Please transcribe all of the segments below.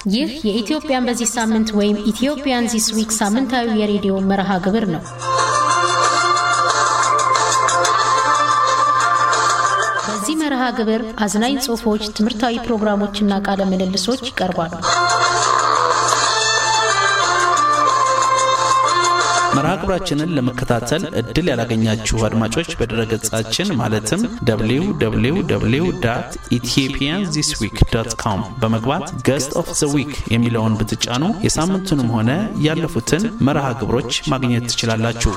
ይህ የኢትዮጵያን በዚህ ሳምንት ወይም ኢትዮጵያን ዚስ ዊክ ሳምንታዊ የሬዲዮ መርሃ ግብር ነው። በዚህ መርሃ ግብር አዝናኝ ጽሑፎች፣ ትምህርታዊ ፕሮግራሞችና ቃለ ምልልሶች ይቀርባሉ። መርሃ ግብራችንን ለመከታተል እድል ያላገኛችሁ አድማጮች በድረገጻችን ማለትም www ኢትዮጵያን ዚስ ዊክ ዶት ኮም በመግባት ገስት ኦፍ ዘ ዊክ የሚለውን ብትጫኑ የሳምንቱንም ሆነ ያለፉትን መርሃ ግብሮች ማግኘት ትችላላችሁ።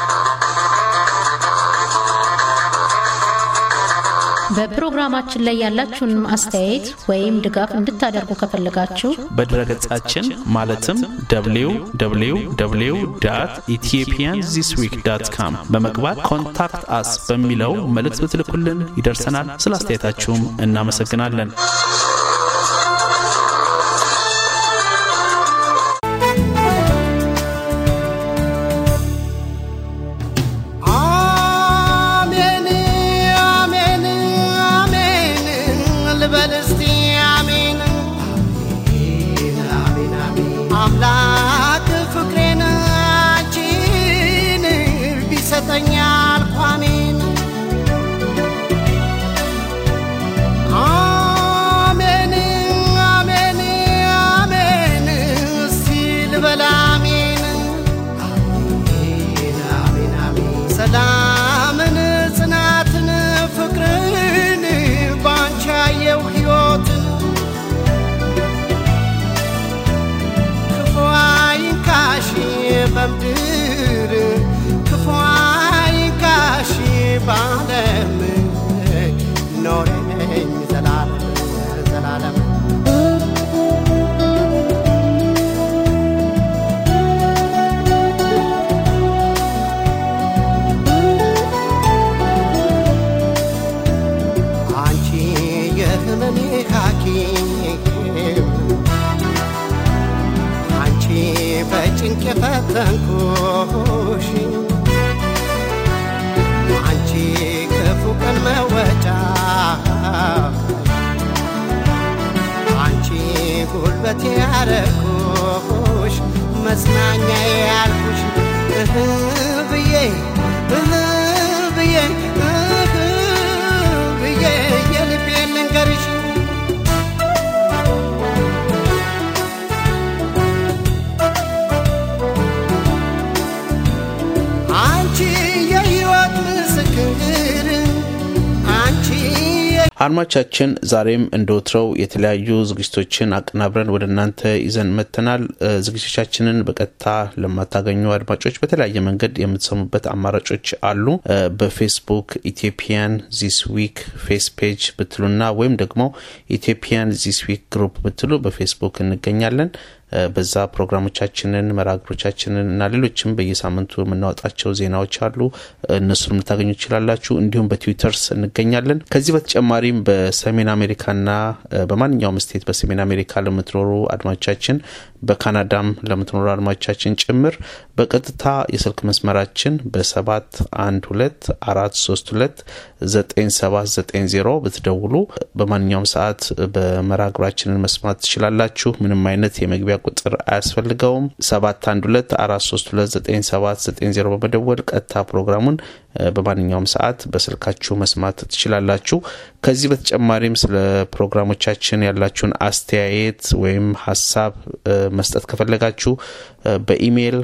በፕሮግራማችን ላይ ያላችሁን አስተያየት ወይም ድጋፍ እንድታደርጉ ከፈለጋችሁ በድረገጻችን ማለትም www ኢትዮጵያን ዚስ ዊክ ዳት ካም በመግባት ኮንታክት አስ በሚለው መልእክት ብትልኩልን ይደርሰናል። ስለ አስተያየታችሁም እናመሰግናለን። አሜን አሜን አሜን ልበል እስቲ አሜን አምላክ ፍቅሬን አንቺን ቢሰጠኝ አልኩ አሜን አሜን አሜን አሜን እስቲ ልበል አሜን ሰላምን ጽናትን ፍቅርን ባንቺ ያየው ሕይወትን ክፉ አይንካሽ በምድር ክፉ አይንካሽ ባለም ኖረኝ ዘላለም ዘላለም አንቺ የህመሜ ሐኪም አንቺ በጭንቅ የፈተንኩሽ አንቺ ክፉ ቀን መወጫ አንቺ ጉልበቴ ያረኩሽ መጽናኛ ያልኩሽ እህ ብዬ እህ ብዬ እህ ብዬ የልቤን ልንገርሽ አንቺ የሕይወት ምስክር አንቺ አድማቻችን ዛሬም እንደ ወትረው የተለያዩ ዝግጅቶችን አቀናብረን ወደ እናንተ ይዘን መጥተናል። እ፣ ዝግጅቶቻችንን በቀጥታ ለማታገኙ አድማጮች በተለያየ መንገድ የምትሰሙበት አማራጮች አሉ። እ፣ በፌስቡክ ኢትዮጵያን ዚስ ዊክ ፌስ ፔጅ ብትሉና ወይም ደግሞ ኢትዮጵያን ዚስ ዊክ ግሩፕ ብትሉ በፌስቡክ እንገኛለን። እ፣ በዛ ፕሮግራሞቻችንን መርሃግብሮቻችንን እና ሌሎችም በየሳምንቱ የምናወጣቸው ዜናዎች አሉ። እነሱንም ልታገኙ ትችላላችሁ። እንዲሁም በትዊተርስ እንገኛለን። ከዚህ በተጨማሪም በሰሜን አሜሪካና እ፣ በማንኛውም ስቴት በሰሜን አሜሪካ ለምትኖሩ አድማጮቻችን በካናዳም ለምትኖሩ አድማጮቻችን ጭምር በቀጥታ የስልክ መስመራችን በሰባት አንድ ሁለት አራት ሶስት ሁለት ዘጠኝ ሰባት ዘጠኝ ዜሮ ብትደውሉ በማንኛውም ሰዓት በመርሃግብራችንን መስማት ትችላላችሁ። ምንም አይነት የመግቢያ ቁጥር አያስፈልገውም። ሰባት አንድ ሁለት አራት ሶስት ሁለት ዘጠኝ ሰባት ዘጠኝ ዜሮ በመደወል ቀጥታ ፕሮግራሙን እ፣ በማንኛውም ሰዓት በስልካችሁ መስማት ትችላላችሁ። ከዚህ በተጨማሪም ስለ ፕሮግራሞቻችን ያላችሁን አስተያየት ወይም ሀሳብ እ፣ መስጠት ከፈለጋችሁ እ፣ በኢሜይል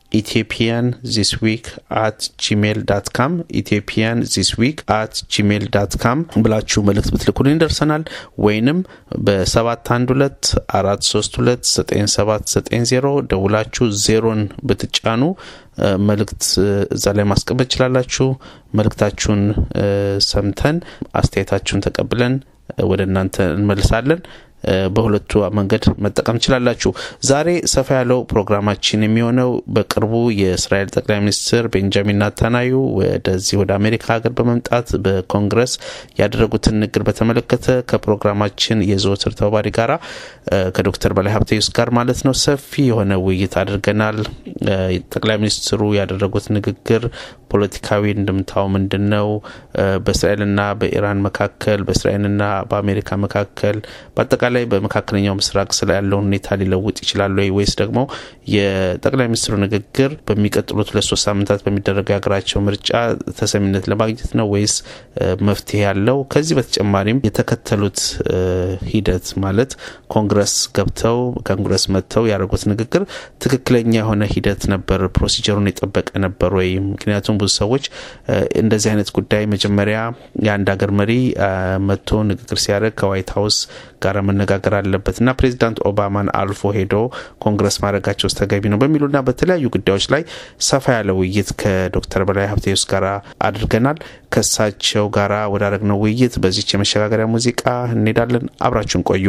ኢትዮጵያን ዚስ ዊክ አት ጂሜል ዳት ካም ኢትዮጵያን ዚስ ዊክ አት ጂሜል ዳት ካም ብላችሁ መልእክት ብትልኩልን ይደርሰናል። ወይንም በሰባት አንድ ሁለት አራት ሶስት ሁለት ዘጠኝ ሰባት ዘጠኝ ዜሮ ደውላችሁ ዜሮን ብትጫኑ እ፣ መልእክት እ፣ እዛ ላይ ማስቀመጥ ይችላላችሁ። መልእክታችሁን እ፣ ሰምተን አስተያየታችሁን ተቀብለን እ፣ ወደ እናንተ እንመልሳለን። እ፣ በሁለቱ መንገድ መጠቀም ትችላላችሁ። ዛሬ ሰፋ ያለው ፕሮግራማችን የሚሆነው በቅርቡ የእስራኤል ጠቅላይ ሚኒስትር ቤንጃሚን ናታናዩ ወደዚህ ወደ አሜሪካ ሀገር በመምጣት በኮንግረስ ያደረጉትን ንግግር በተመለከተ ከፕሮግራማችን የዘወትር ተባባሪ ጋራ እ፣ ከዶክተር በላይ ሀብተዩስ ጋር ማለት ነው ሰፊ የሆነ ውይይት አድርገናል። እ፣ ጠቅላይ ሚኒስትሩ ያደረጉት ንግግር ፖለቲካዊ እንድምታው ምንድን ነው? በእስራኤልና በኢራን መካከል፣ በእስራኤልና በአሜሪካ መካከል በአጠቃላይ በአጠቃላይ በመካከለኛው ምስራቅ ስለ ያለውን ሁኔታ ሊለውጥ ይችላል ወይ ወይስ ደግሞ የጠቅላይ ሚኒስትሩ ንግግር በሚቀጥሉት ሁለት ሶስት ሳምንታት በሚደረገው የሀገራቸው ምርጫ ተሰሚነት ለማግኘት ነው ወይስ መፍትሄ ያለው? ከዚህ በተጨማሪም የተከተሉት ሂደት ማለት ኮንግረስ ገብተው ኮንግረስ መጥተው ያደረጉት ንግግር ትክክለኛ የሆነ ሂደት ነበር? ፕሮሲጀሩን የጠበቀ ነበር ወይ? ምክንያቱም ብዙ ሰዎች እንደዚህ አይነት ጉዳይ መጀመሪያ የአንድ ሀገር መሪ መጥቶ ንግግር ሲያደርግ ከዋይት ሀውስ ጋር መነጋገር አለበት እና ፕሬዚዳንት ኦባማን አልፎ ሄዶ ኮንግረስ ማድረጋቸው ውስጥ ተገቢ ነው በሚሉና በተለያዩ ጉዳዮች ላይ ሰፋ ያለ ውይይት ከዶክተር በላይ ሀብቴዎስ ጋር አድርገናል። ከሳቸው ጋራ ወዳረግነው ውይይት በዚች የመሸጋገሪያ ሙዚቃ እንሄዳለን። አብራችሁን ቆዩ።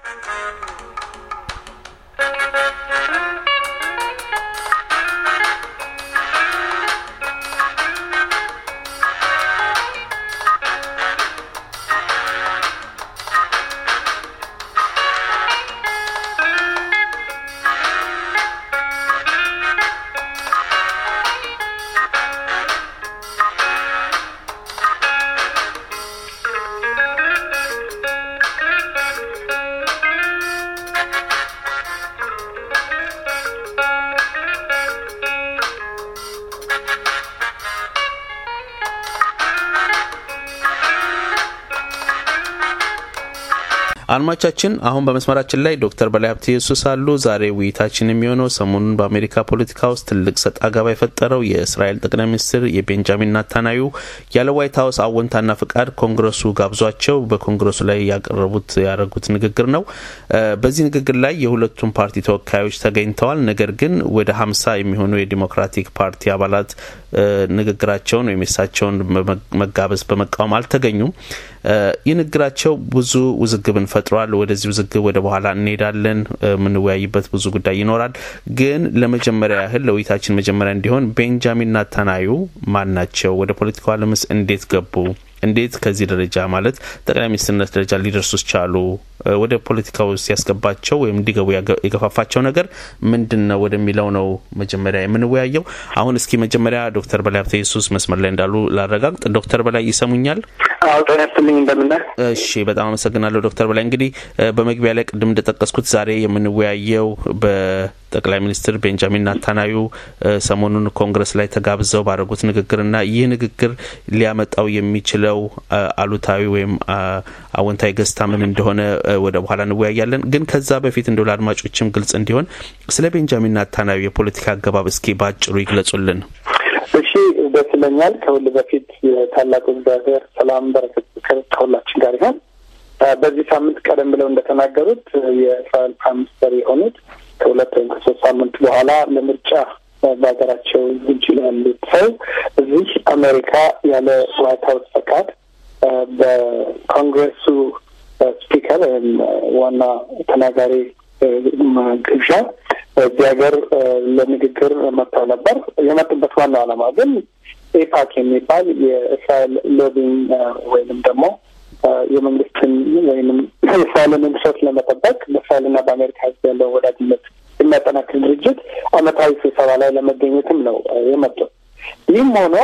አድማቻችን አሁን በመስመራችን ላይ ዶክተር በላይ ሀብተ ኢየሱስ አሉ። ዛሬ ውይይታችን የሚሆነው ሰሞኑን በአሜሪካ ፖለቲካ ውስጥ ትልቅ ሰጥ አገባ የፈጠረው የእስራኤል ጠቅላይ ሚኒስትር የቤንጃሚን ናታናዩ ያለ ዋይት ሀውስ አወንታና ፍቃድ ኮንግረሱ ጋብዟቸው በኮንግረሱ ላይ ያቀረቡት ያደረጉት ንግግር ነው። በዚህ ንግግር ላይ የሁለቱም ፓርቲ ተወካዮች ተገኝተዋል። ነገር ግን ወደ ሀምሳ የሚሆኑ የዲሞክራቲክ ፓርቲ አባላት ንግግራቸውን ወይም የሳቸውን መጋበዝ በመቃወም አልተገኙም። ይህ ንግግራቸው ብዙ ውዝግብን ፈጥሯል። ወደዚህ ውዝግብ ወደ በኋላ እንሄዳለን። የምንወያይበት ብዙ ጉዳይ ይኖራል። ግን ለመጀመሪያ ያህል ለውይይታችን መጀመሪያ እንዲሆን ቤንጃሚን ናታናዩ ማን ናቸው? ወደ ፖለቲካው ዓለምስ እንዴት ገቡ? እንዴት ከዚህ ደረጃ ማለት ጠቅላይ ሚኒስትርነት ደረጃ ሊደርሱ ቻሉ? ወደ ፖለቲካው ሲያስገባቸው ወይም እንዲገቡ የገፋፋቸው ነገር ምንድን ነው ወደሚለው ነው መጀመሪያ የምንወያየው። አሁን እስኪ መጀመሪያ ዶክተር በላይ ሀብተ ኢየሱስ መስመር ላይ እንዳሉ ላረጋግጥ። ዶክተር በላይ ይሰሙኛል? አዎ ጤና ይስጥልኝ። እንደምነህ? እሺ፣ በጣም አመሰግናለሁ ዶክተር በላይ። እንግዲህ በመግቢያ ላይ ቅድም እንደጠቀስኩት ዛሬ የምንወያየው በጠቅላይ ሚኒስትር ቤንጃሚን ናታናዩ ሰሞኑን ኮንግረስ ላይ ተጋብዘው ባደረጉት ንግግርና ይህ ንግግር ሊያመጣው የሚችለው አሉታዊ ወይም አዎንታዊ ገጽታ ምን እንደሆነ ወደ በኋላ እንወያያለን። ግን ከዛ በፊት እንደው ለአድማጮችም ግልጽ እንዲሆን ስለ ቤንጃሚን ናታናዩ የፖለቲካ አገባብ እስኪ ባጭሩ ይግለጹልን። እሺ፣ ደስ ይለኛል። ከሁሉ በፊት የታላቁ እግዚአብሔር ሰላም፣ በረከት፣ ፍቅር ከሁላችን ጋር ይሆን። በዚህ ሳምንት ቀደም ብለው እንደተናገሩት የእስራኤል ፕራይም ሚኒስተር የሆኑት ከሁለት ወይም ከሶስት ሳምንት በኋላ ለምርጫ በሀገራቸው ውጭ ያሉት ሰው እዚህ አሜሪካ ያለ ዋይት ሀውስ ፈቃድ በኮንግረሱ ስፒከር ወይም ዋና ተናጋሪ ግብዣ እዚህ ሀገር ለንግግር መጥተው ነበር። የመጡበት ዋናው ዓላማ ግን ኤፓክ የሚባል የእስራኤል ሎቢንግ ወይንም ደግሞ የመንግስትን ወይንም የእስራኤልን ኢንትረስት ለመጠበቅ በእስራኤልና በአሜሪካ ሕዝብ ያለው ወዳጅነት የሚያጠናክር ድርጅት ዓመታዊ ስብሰባ ላይ ለመገኘትም ነው የመጡት። ይህም ሆኖ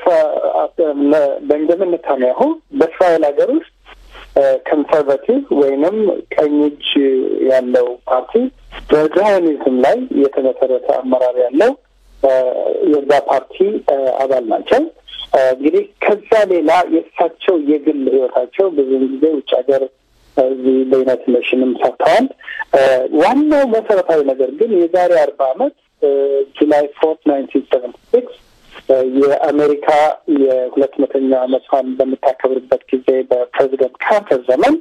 ቤንጃሚን ኔታንያሁ በእስራኤል ሀገር ውስጥ ኮንሰርቫቲቭ ወይንም ቀኝ እጅ ያለው ፓርቲ በዛዮኒዝም ላይ የተመሰረተ አመራር ያለው የዛ ፓርቲ አባል ናቸው። እንግዲህ ከዛ ሌላ የእሳቸው የግል ህይወታቸው ብዙውን ጊዜ ውጭ ሀገር እዚህ በዩናይትድ ኔሽንም ሰርተዋል። ዋናው መሰረታዊ ነገር ግን የዛሬ አርባ አመት ጁላይ ፎርት ናይንቲን ሰቨንቲ ሲክስ የአሜሪካ የሁለት መቶኛ ዓመቷን በምታከብርበት ጊዜ በፕሬዚደንት ካርተር ዘመን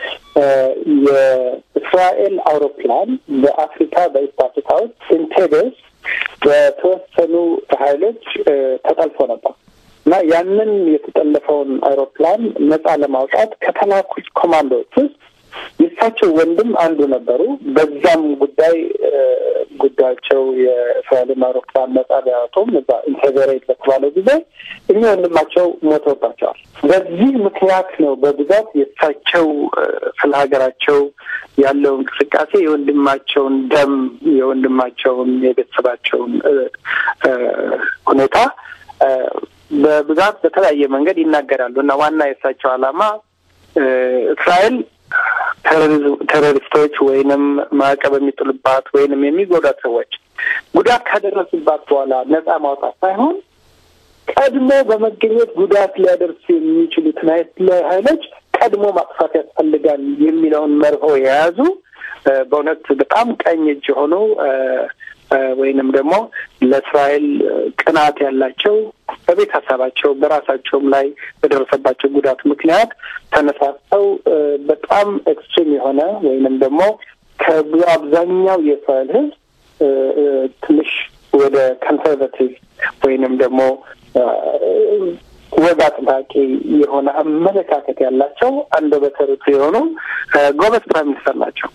የእስራኤል አውሮፕላን በአፍሪካ በኢስት አፍሪካ ውስጥ ኢንቴቤስ በተወሰኑ ኃይሎች ተጠልፎ ነበር እና ያንን የተጠለፈውን አውሮፕላን ነጻ ለማውጣት ከተላኩት ኮማንዶዎች ውስጥ የእሳቸው ወንድም አንዱ ነበሩ። በዛም ጉዳይ ጉዳያቸው የእስራኤልን አውሮፕላን ነጻ ቢያወጡም እዛ ኢንቴግሬት በተባለው ጊዜ እኛ ወንድማቸው ሞተውባቸዋል። በዚህ ምክንያት ነው በብዛት የእሳቸው ስለ ሀገራቸው ያለው እንቅስቃሴ የወንድማቸውን ደም የወንድማቸውን የቤተሰባቸውን ሁኔታ በብዛት በተለያየ መንገድ ይናገራሉ እና ዋና የእሳቸው ዓላማ እስራኤል ቴሮሪስቶች ወይንም ማዕቀብ የሚጥሉባት ወይንም የሚጎዳት ሰዎች ጉዳት ካደረሱባት በኋላ ነጻ ማውጣት ሳይሆን ቀድሞ በመገኘት ጉዳት ሊያደርሱ የሚችሉትን ኃይሎች ቀድሞ ማጥፋት ያስፈልጋል የሚለውን መርሆ የያዙ በእውነት በጣም ቀኝ እጅ የሆኑ ወይንም ደግሞ ለእስራኤል ቅናት ያላቸው በቤት ሀሳባቸው በራሳቸውም ላይ በደረሰባቸው ጉዳት ምክንያት ተነሳስተው በጣም ኤክስትሪም የሆነ ወይንም ደግሞ ከአብዛኛው የእስራኤል ሕዝብ ትንሽ ወደ ኮንሰርቫቲቭ ወይንም ደግሞ ወግ አጥባቂ የሆነ አመለካከት ያላቸው አንደበተ ርቱዕ የሆኑ ጎበዝ ፕራይም ሚኒስተር ናቸው።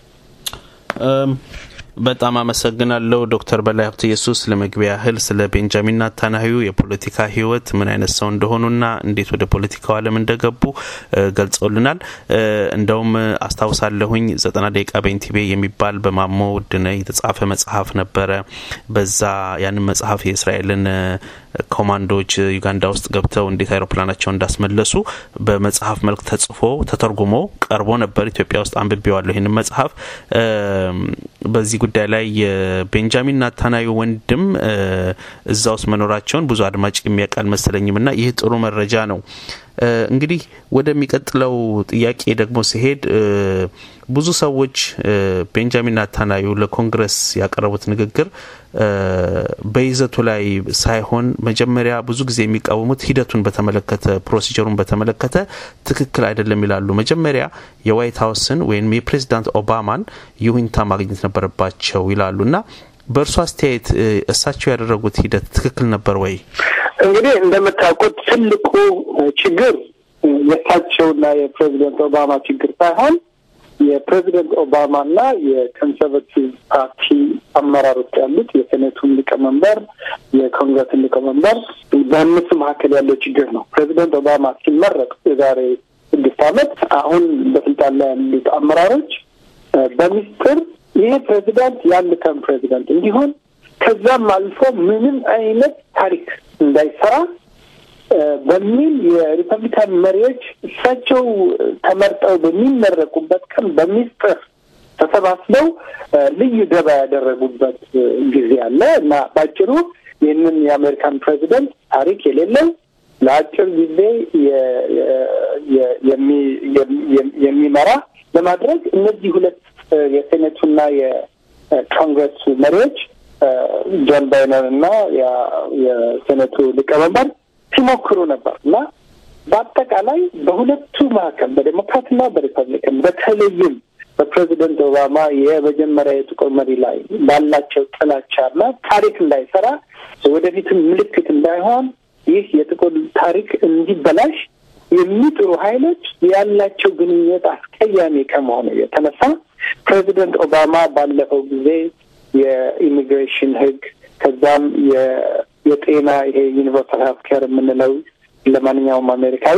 በጣም አመሰግናለሁ ዶክተር በላይ ሀብተ ኢየሱስ ለመግቢያ ያህል ስለ ቤንጃሚን ናታንያሁ የፖለቲካ ህይወት ምን አይነት ሰው እንደሆኑና እንዴት ወደ ፖለቲካው ዓለም እንደገቡ ገልጸውልናል። እንደውም አስታውሳለሁኝ ዘጠና ደቂቃ በኢንቲቤ የሚባል በማሞ ውድነህ የተጻፈ መጽሐፍ ነበረ። በዛ ያንን መጽሐፍ የእስራኤልን ኮማንዶዎች ዩጋንዳ ውስጥ ገብተው እንዴት አይሮፕላናቸውን እንዳስመለሱ በመጽሐፍ መልክ ተጽፎ ተተርጉሞ ቀርቦ ነበር። ኢትዮጵያ ውስጥ አንብቤዋለሁ ይህንን መጽሐፍ። በዚህ ጉዳይ ላይ የቤንጃሚን ናታንያሁ ወንድም እዛ ውስጥ መኖራቸውን ብዙ አድማጭ የሚያውቅ አልመሰለኝም እና ይህ ጥሩ መረጃ ነው። እንግዲህ ወደሚቀጥለው ጥያቄ ደግሞ ሲሄድ ብዙ ሰዎች ቤንጃሚን ናታንያሁ ለኮንግረስ ያቀረቡት ንግግር በይዘቱ ላይ ሳይሆን መጀመሪያ ብዙ ጊዜ የሚቃወሙት ሂደቱን በተመለከተ ፕሮሲጀሩን በተመለከተ ትክክል አይደለም ይላሉ። መጀመሪያ የዋይት ሀውስን ወይም የፕሬዚዳንት ኦባማን ይሁንታ ማግኘት ነበረባቸው ይላሉ እና በእርሱ አስተያየት እሳቸው ያደረጉት ሂደት ትክክል ነበር ወይ? እንግዲህ እንደምታውቁት ትልቁ ችግር የእሳቸውና የፕሬዚደንት ኦባማ ችግር ሳይሆን የፕሬዚደንት ኦባማና የኮንሰርቫቲቭ ፓርቲ አመራሮች ያሉት የሴኔቱን ሊቀመንበር፣ የኮንግረስን ሊቀመንበር በእነሱ መካከል ያለው ችግር ነው። ፕሬዚደንት ኦባማ ሲመረጡ የዛሬ ስድስት ዓመት አሁን በስልጣን ላይ ያሉት አመራሮች በሚስጥር ይህ ፕሬዚዳንት የአንድ ተርም ፕሬዚዳንት እንዲሆን ከዛም አልፎ ምንም አይነት ታሪክ እንዳይሰራ በሚል የሪፐብሊካን መሪዎች እሳቸው ተመርጠው በሚመረቁበት ቀን በሚስጥር ተሰባስበው ልዩ ደባ ያደረጉበት ጊዜ አለ እና በአጭሩ ይህንን የአሜሪካን ፕሬዚደንት ታሪክ የሌለው ለአጭር ጊዜ የሚመራ ለማድረግ እነዚህ ሁለት የሴኔቱና የኮንግረሱ መሪዎች ጆን ባይነን እና የሴኔቱ ሊቀመንበር ሲሞክሩ ነበር እና በአጠቃላይ በሁለቱ መካከል በዴሞክራትና በሪፐብሊካን በተለይም በፕሬዚደንት ኦባማ የመጀመሪያ የጥቁር መሪ ላይ ባላቸው ጥላቻና ታሪክ እንዳይሰራ ወደፊትም ምልክት እንዳይሆን ይህ የጥቁር ታሪክ እንዲበላሽ የሚጥሩ ኃይሎች ያላቸው ግንኙነት አስቀያሚ ከመሆኑ የተነሳ ፕሬዚደንት ኦባማ ባለፈው ጊዜ የኢሚግሬሽን ሕግ ከዛም የጤና ይሄ ዩኒቨርሳል ሄልት ኬር የምንለው ለማንኛውም አሜሪካዊ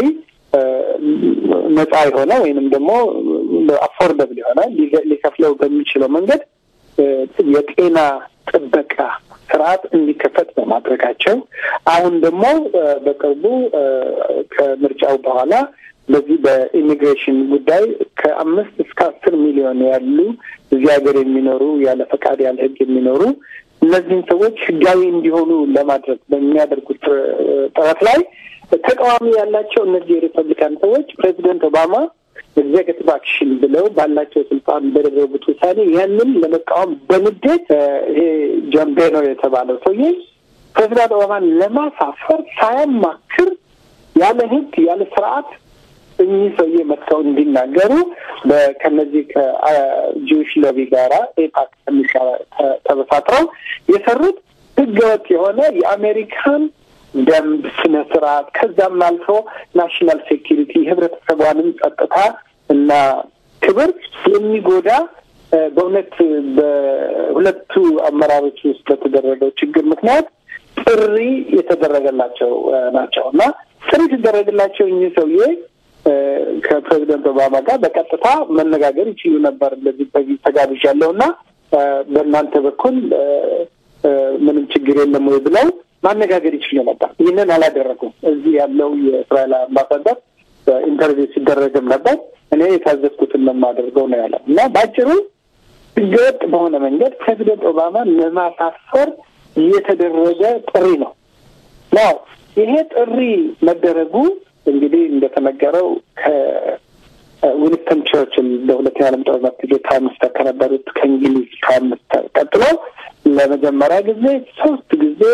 ነጻ የሆነ ወይንም ደግሞ አፎርደብል የሆነ ሊከፍለው በሚችለው መንገድ የጤና ጥበቃ ስርዓት እንዲከፈት በማድረጋቸው አሁን ደግሞ በቅርቡ ከምርጫው በኋላ በዚህ በኢሚግሬሽን ጉዳይ ከአምስት እስከ አስር ሚሊዮን ያሉ እዚህ ሀገር የሚኖሩ ያለ ፈቃድ ያለ ህግ የሚኖሩ እነዚህን ሰዎች ህጋዊ እንዲሆኑ ለማድረግ በሚያደርጉት ጥረት ላይ ተቃዋሚ ያላቸው እነዚህ የሪፐብሊካን ሰዎች ፕሬዚደንት ኦባማ ኤግዜክቲቭ አክሽን ብለው ባላቸው ስልጣን በደረጉት ውሳኔ ያንን ለመቃወም በንዴት ይሄ ጆን ቤኖር የተባለው ሰውዬ ፕሬዚዳንት ኦባማን ለማሳፈር ሳያማክር ያለ ህግ ያለ ስርዓት እኚህ ሰውዬ መጥተው እንዲናገሩ ከነዚህ ከጂዊሽ ሎቢ ጋራ ኤፓክ ከሚሰራ ተበሳጥረው የሰሩት ህገወጥ የሆነ የአሜሪካን ደንብ ስነ ስርዓት ከዛም አልፎ ናሽናል ሴኪሪቲ ህብረተሰቧንም ጸጥታ እና ክብር የሚጎዳ በእውነት በሁለቱ አመራሮች ውስጥ በተደረገው ችግር ምክንያት ጥሪ የተደረገላቸው ናቸው እና ጥሪ ሲደረግላቸው እኚህ ሰውዬ ከፕሬዚደንት ኦባማ ጋር በቀጥታ መነጋገር ይችሉ ነበር። እንደዚህ በዚህ ተጋብዣለሁ እና በእናንተ በኩል ምንም ችግር የለም ወይ ብለው ማነጋገር ይችሉ ነበር። ይህንን አላደረጉም። እዚህ ያለው የእስራኤል አምባሳደር ኢንተርቪው ሲደረግም ነበር። እኔ የታዘዝኩትን ነው የማደርገው ነው ያለው እና በአጭሩ ህገወጥ በሆነ መንገድ ፕሬዚደንት ኦባማን ለማሳፈር የተደረገ ጥሪ ነው ነው ይሄ ጥሪ መደረጉ እንግዲህ እንደተነገረው ከዊንስተን ቸርችል በሁለተኛ ዓለም ጦርነት ጊዜ ፕራይም ሚኒስተር ከነበሩት ከእንግሊዝ ፕራይም ሚኒስተር ቀጥሎ ለመጀመሪያ ጊዜ ሶስት ጊዜ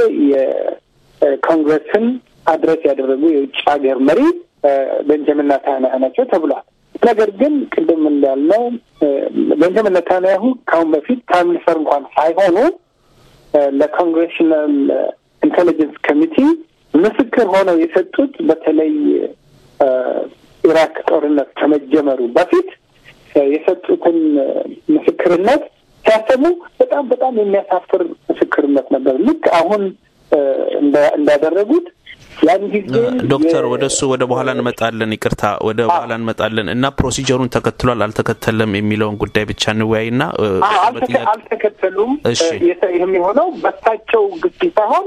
የኮንግረስን አድረስ ያደረጉ የውጭ ሀገር መሪ ቤንጃሚን ኔታንያሁ ናቸው ተብሏል። ነገር ግን ቅድም እንዳልነው ቤንጃሚን ኔታንያሁ ከአሁን በፊት ፕራይም ሚኒስተር እንኳን ሳይሆኑ ለኮንግሬሽናል ኢንቴሊጀንስ ኮሚቲ ምስክር ሆነው የሰጡት በተለይ ኢራቅ ጦርነት ከመጀመሩ በፊት የሰጡትን ምስክርነት ሲያሰሙ በጣም በጣም የሚያሳፍር ምስክርነት ነበር። ልክ አሁን እንዳደረጉት ያን ጊዜ ዶክተር ወደ እሱ ወደ በኋላ እንመጣለን። ይቅርታ ወደ በኋላ እንመጣለን እና ፕሮሲጀሩን ተከትሏል አልተከተለም የሚለውን ጉዳይ ብቻ እንወያይና አልተከተሉም የሚሆነው በሳቸው ግፊት ሳይሆን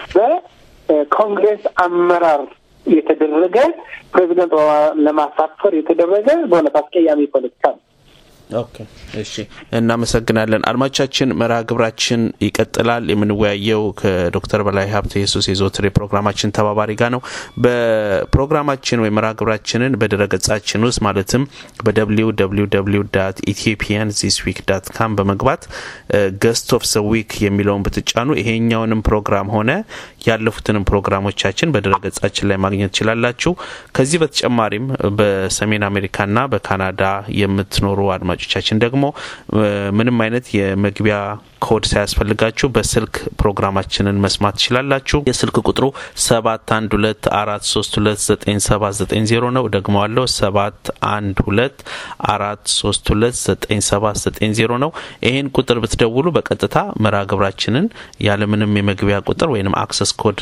በኮንግሬስ አመራር የተደረገ ፕሬዚደንት ለማሳፈር የተደረገ በእውነት አስቀያሚ ፖለቲካ ነው። ኦኬ እሺ፣ እናመሰግናለን። አድማጮቻችን መርሃ ግብራችን ይቀጥላል። የምንወያየው ከዶክተር በላይ ሀብተ ኢየሱስ የዘወትር የፕሮግራማችን ተባባሪ ጋር ነው። በፕሮግራማችን ወይም መርሃ ግብራችንን በድረ ገጻችን ውስጥ ማለትም በደብሊው ደብሊው ደብሊው ዳት ኢትዮጵያን ዚስ ዊክ ዳት ካም በመግባት ገስት ኦፍ ዘ ዊክ የሚለውን ብትጫኑ ይሄኛውንም ፕሮግራም ሆነ ያለፉትንም ፕሮግራሞቻችን በድረ ገጻችን ላይ ማግኘት ትችላላችሁ። ከዚህ በተጨማሪም በሰሜን አሜሪካና በካናዳ የምትኖሩ አድማጮቻችን ደግሞ ምንም አይነት የመግቢያ ኮድ ሳያስፈልጋችሁ በስልክ ፕሮግራማችንን መስማት ትችላላችሁ። የስልክ ቁጥሩ ሰባት አንድ ሁለት አራት ሶስት ሁለት ዘጠኝ ሰባት ዘጠኝ ዜሮ ነው። ደግመዋለሁ ሰባት አንድ ሁለት አራት ሶስት ሁለት ዘጠኝ ሰባት ዘጠኝ ዜሮ ነው። ይህን ቁጥር ብትደውሉ በቀጥታ መርሃ ግብራችንን ያለምንም የመግቢያ ቁጥር ወይም አክሰስ ኮድ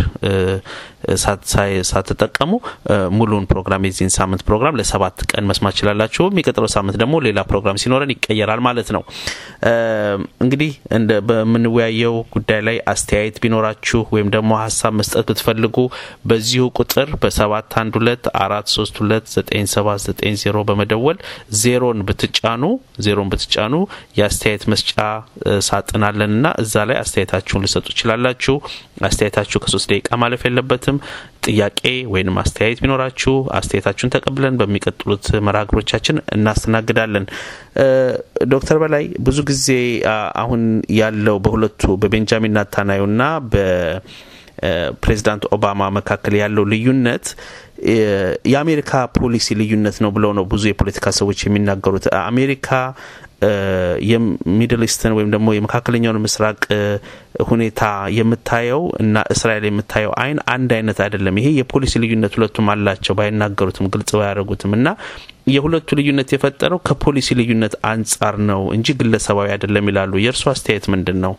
ሳትጠቀሙ ሙሉን ፕሮግራም የዚህን ሳምንት ፕሮግራም ለሰባት ቀን መስማት ትችላላችሁ። የሚቀጥለው ሳምንት ደግሞ ሌላ ፕሮግራም ሲኖረን ይቀየራል ማለት ነው። እንግዲህ በምንወያየው ጉዳይ ላይ አስተያየት ቢኖራችሁ ወይም ደግሞ ሀሳብ መስጠት ብትፈልጉ በዚሁ ቁጥር በሰባት አንድ ሁለት አራት ሶስት ሁለት ዘጠኝ ሰባት ዘጠኝ ዜሮ በመደወል ዜሮን ብትጫኑ ዜሮን ብትጫኑ የአስተያየት መስጫ ሳጥናለን እና እዛ ላይ አስተያየታችሁን ልሰጡ ይችላላችሁ። አስተያየታችሁ ከሶስት ደቂቃ ማለፍ የለበትም። ጥያቄ ወይም አስተያየት ቢኖራችሁ አስተያየታችሁን ተቀብለን በሚቀጥሉት መርሃ ግብሮቻችን እናስተናግዳለን። ዶክተር በላይ ብዙ ጊዜ አሁን ያለው በሁለቱ በቤንጃሚን ናታናዩና በፕሬዚዳንት ኦባማ መካከል ያለው ልዩነት የአሜሪካ ፖሊሲ ልዩነት ነው ብለው ነው ብዙ የፖለቲካ ሰዎች የሚናገሩት። አሜሪካ የሚድል ኢስትን ወይም ደግሞ የመካከለኛውን ምስራቅ ሁኔታ የምታየው እና እስራኤል የምታየው አይን አንድ አይነት አይደለም። ይሄ የፖሊሲ ልዩነት ሁለቱም አላቸው፣ ባይናገሩትም ግልጽ ባያደርጉትም እና የሁለቱ ልዩነት የፈጠረው ከፖሊሲ ልዩነት አንጻር ነው እንጂ ግለሰባዊ አይደለም ይላሉ። የእርሱ አስተያየት ምንድን ነው?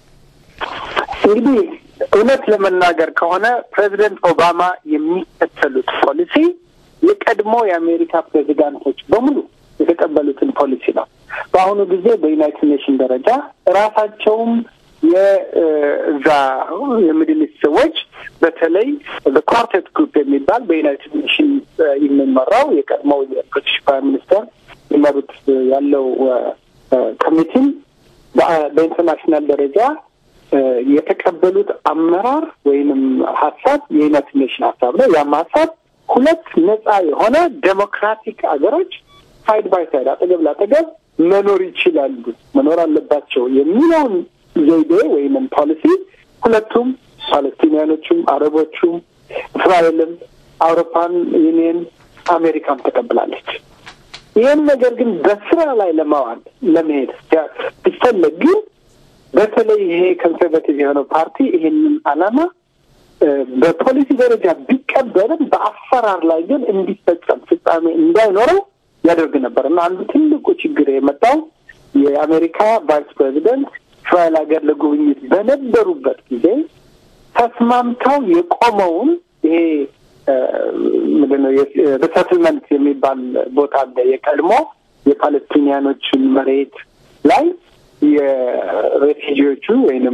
እንግዲህ እውነት ለመናገር ከሆነ ፕሬዚደንት ኦባማ የሚከተሉት ፖሊሲ የቀድሞ የአሜሪካ ፕሬዚዳንቶች በሙሉ የተቀበሉትን ፖሊሲ ነው። በአሁኑ ጊዜ በዩናይትድ ኔሽን ደረጃ ራሳቸውም የዛ የሚድል ኢስት ሰዎች በተለይ በኳርቴት ግሩፕ የሚባል በዩናይትድ ኔሽን የሚመራው የቀድሞው የብሪቲሽ ፕራይም ሚኒስተር ይመሩት ያለው ኮሚቲም በኢንተርናሽናል ደረጃ የተቀበሉት አመራር ወይንም ሀሳብ የዩናይትድ ኔሽን ሀሳብ ነው። ያም ሀሳብ ሁለት ነጻ የሆነ ዴሞክራቲክ አገሮች ሳይድ ባይ ሳይድ አጠገብ ላጠገብ መኖር ይችላሉ፣ መኖር አለባቸው የሚለውን ዘይቤ ወይንም ፖሊሲ ሁለቱም ፓለስቲኒያኖቹም፣ አረቦቹም፣ እስራኤልም፣ አውሮፓን ዩኒየን አሜሪካም ተቀብላለች። ይህን ነገር ግን በስራ ላይ ለማዋል ለመሄድ ሲፈለግ ግን በተለይ ይሄ ኮንሰርቬቲቭ የሆነው ፓርቲ ይሄንን ዓላማ በፖሊሲ ደረጃ ቢቀበልም በአሰራር ላይ ግን እንዲፈጸም ፍጻሜ እንዳይኖረው ያደርግ ነበር እና አንዱ ትልቁ ችግር የመጣው የአሜሪካ ቫይስ ፕሬዚደንት እስራኤል ሀገር ለጉብኝት በነበሩበት ጊዜ ተስማምተው የቆመውን ይሄ ምንድነው ሪሰትልመንት የሚባል ቦታ አለ። የቀድሞ የፓለስቲኒያኖችን መሬት ላይ የሬፊጂዎቹ ወይንም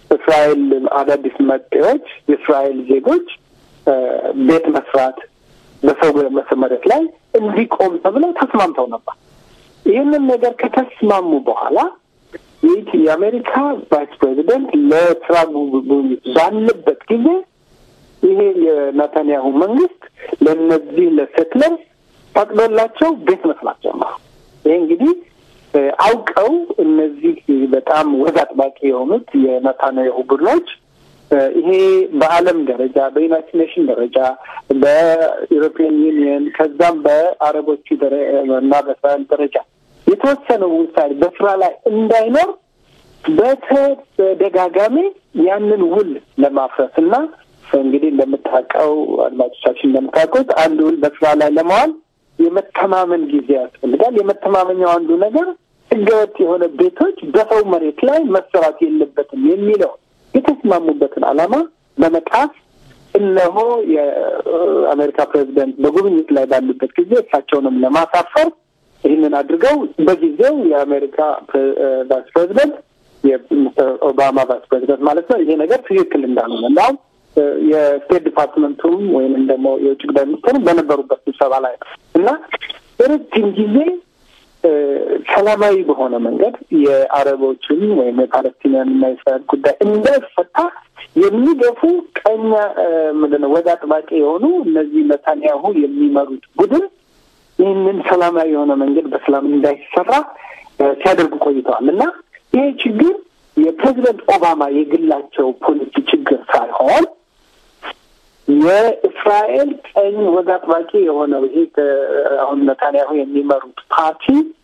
የእስራኤል አዳዲስ መጤዎች የእስራኤል ዜጎች ቤት መስራት በሰው መሬት ላይ እንዲቆም ተብለው ተስማምተው ነበር። ይህንን ነገር ከተስማሙ በኋላ የአሜሪካ ቫይስ ፕሬዚደንት ለስራ ጉብኝት ባለበት ጊዜ ይሄ የናታንያሁ መንግስት ለእነዚህ ለሴትለርስ ፈቅዶላቸው ቤት መስራት ጀመሩ። ይሄ እንግዲህ አውቀው እነዚህ በጣም ወግ አጥባቂ የሆኑት የናታንያሁ ቡድኖች ይሄ በዓለም ደረጃ በዩናይትድ ኔሽን ደረጃ በኢሮፒያን ዩኒየን ከዛም በአረቦቹ እና በእስራኤል ደረጃ የተወሰነው ውሳኔ በስራ ላይ እንዳይኖር በተደጋጋሚ ያንን ውል ለማፍረስ እና እንግዲህ እንደምታውቀው አድማጮቻችን እንደምታውቁት አንድ ውል በስራ ላይ ለመዋል የመተማመን ጊዜ ያስፈልጋል። የመተማመኛው አንዱ ነገር ህገወጥ የሆነ ቤቶች በሰው መሬት ላይ መሰራት የለበትም የሚለው የተስማሙበትን ዓላማ በመጣስ እነሆ የአሜሪካ ፕሬዚደንት በጉብኝት ላይ ባሉበት ጊዜ እሳቸውንም ለማሳፈር ይህንን አድርገው በጊዜው የአሜሪካ ቫይስ ፕሬዚደንት የሚስተር ኦባማ ቫይስ ፕሬዚደንት ማለት ነው ይሄ ነገር ትክክል እንዳልሆነ እንዳሁም የስቴት ዲፓርትመንቱም ወይም ደግሞ የውጭ ጉዳይ ሚኒስትሩ በነበሩበት ስብሰባ ላይ ነው እና ረጅም ጊዜ ሰላማዊ በሆነ መንገድ የአረቦችን ወይም የፓለስቲንያን እና የእስራኤል ጉዳይ እንዳይፈታ የሚገፉ ቀኛ ምንድን ነው ወግ አጥባቂ የሆኑ እነዚህ ነታንያሁ የሚመሩት ቡድን ይህንን ሰላማዊ የሆነ መንገድ በሰላም እንዳይሰራ ሲያደርጉ ቆይተዋል እና ይሄ ችግር የፕሬዚደንት ኦባማ የግላቸው ፖሊሲ ችግር ሳይሆን የእስራኤል ቀኝ ወግ አጥባቂ የሆነው ይሄ አሁን ነታንያሁ የሚመሩት ፓርቲ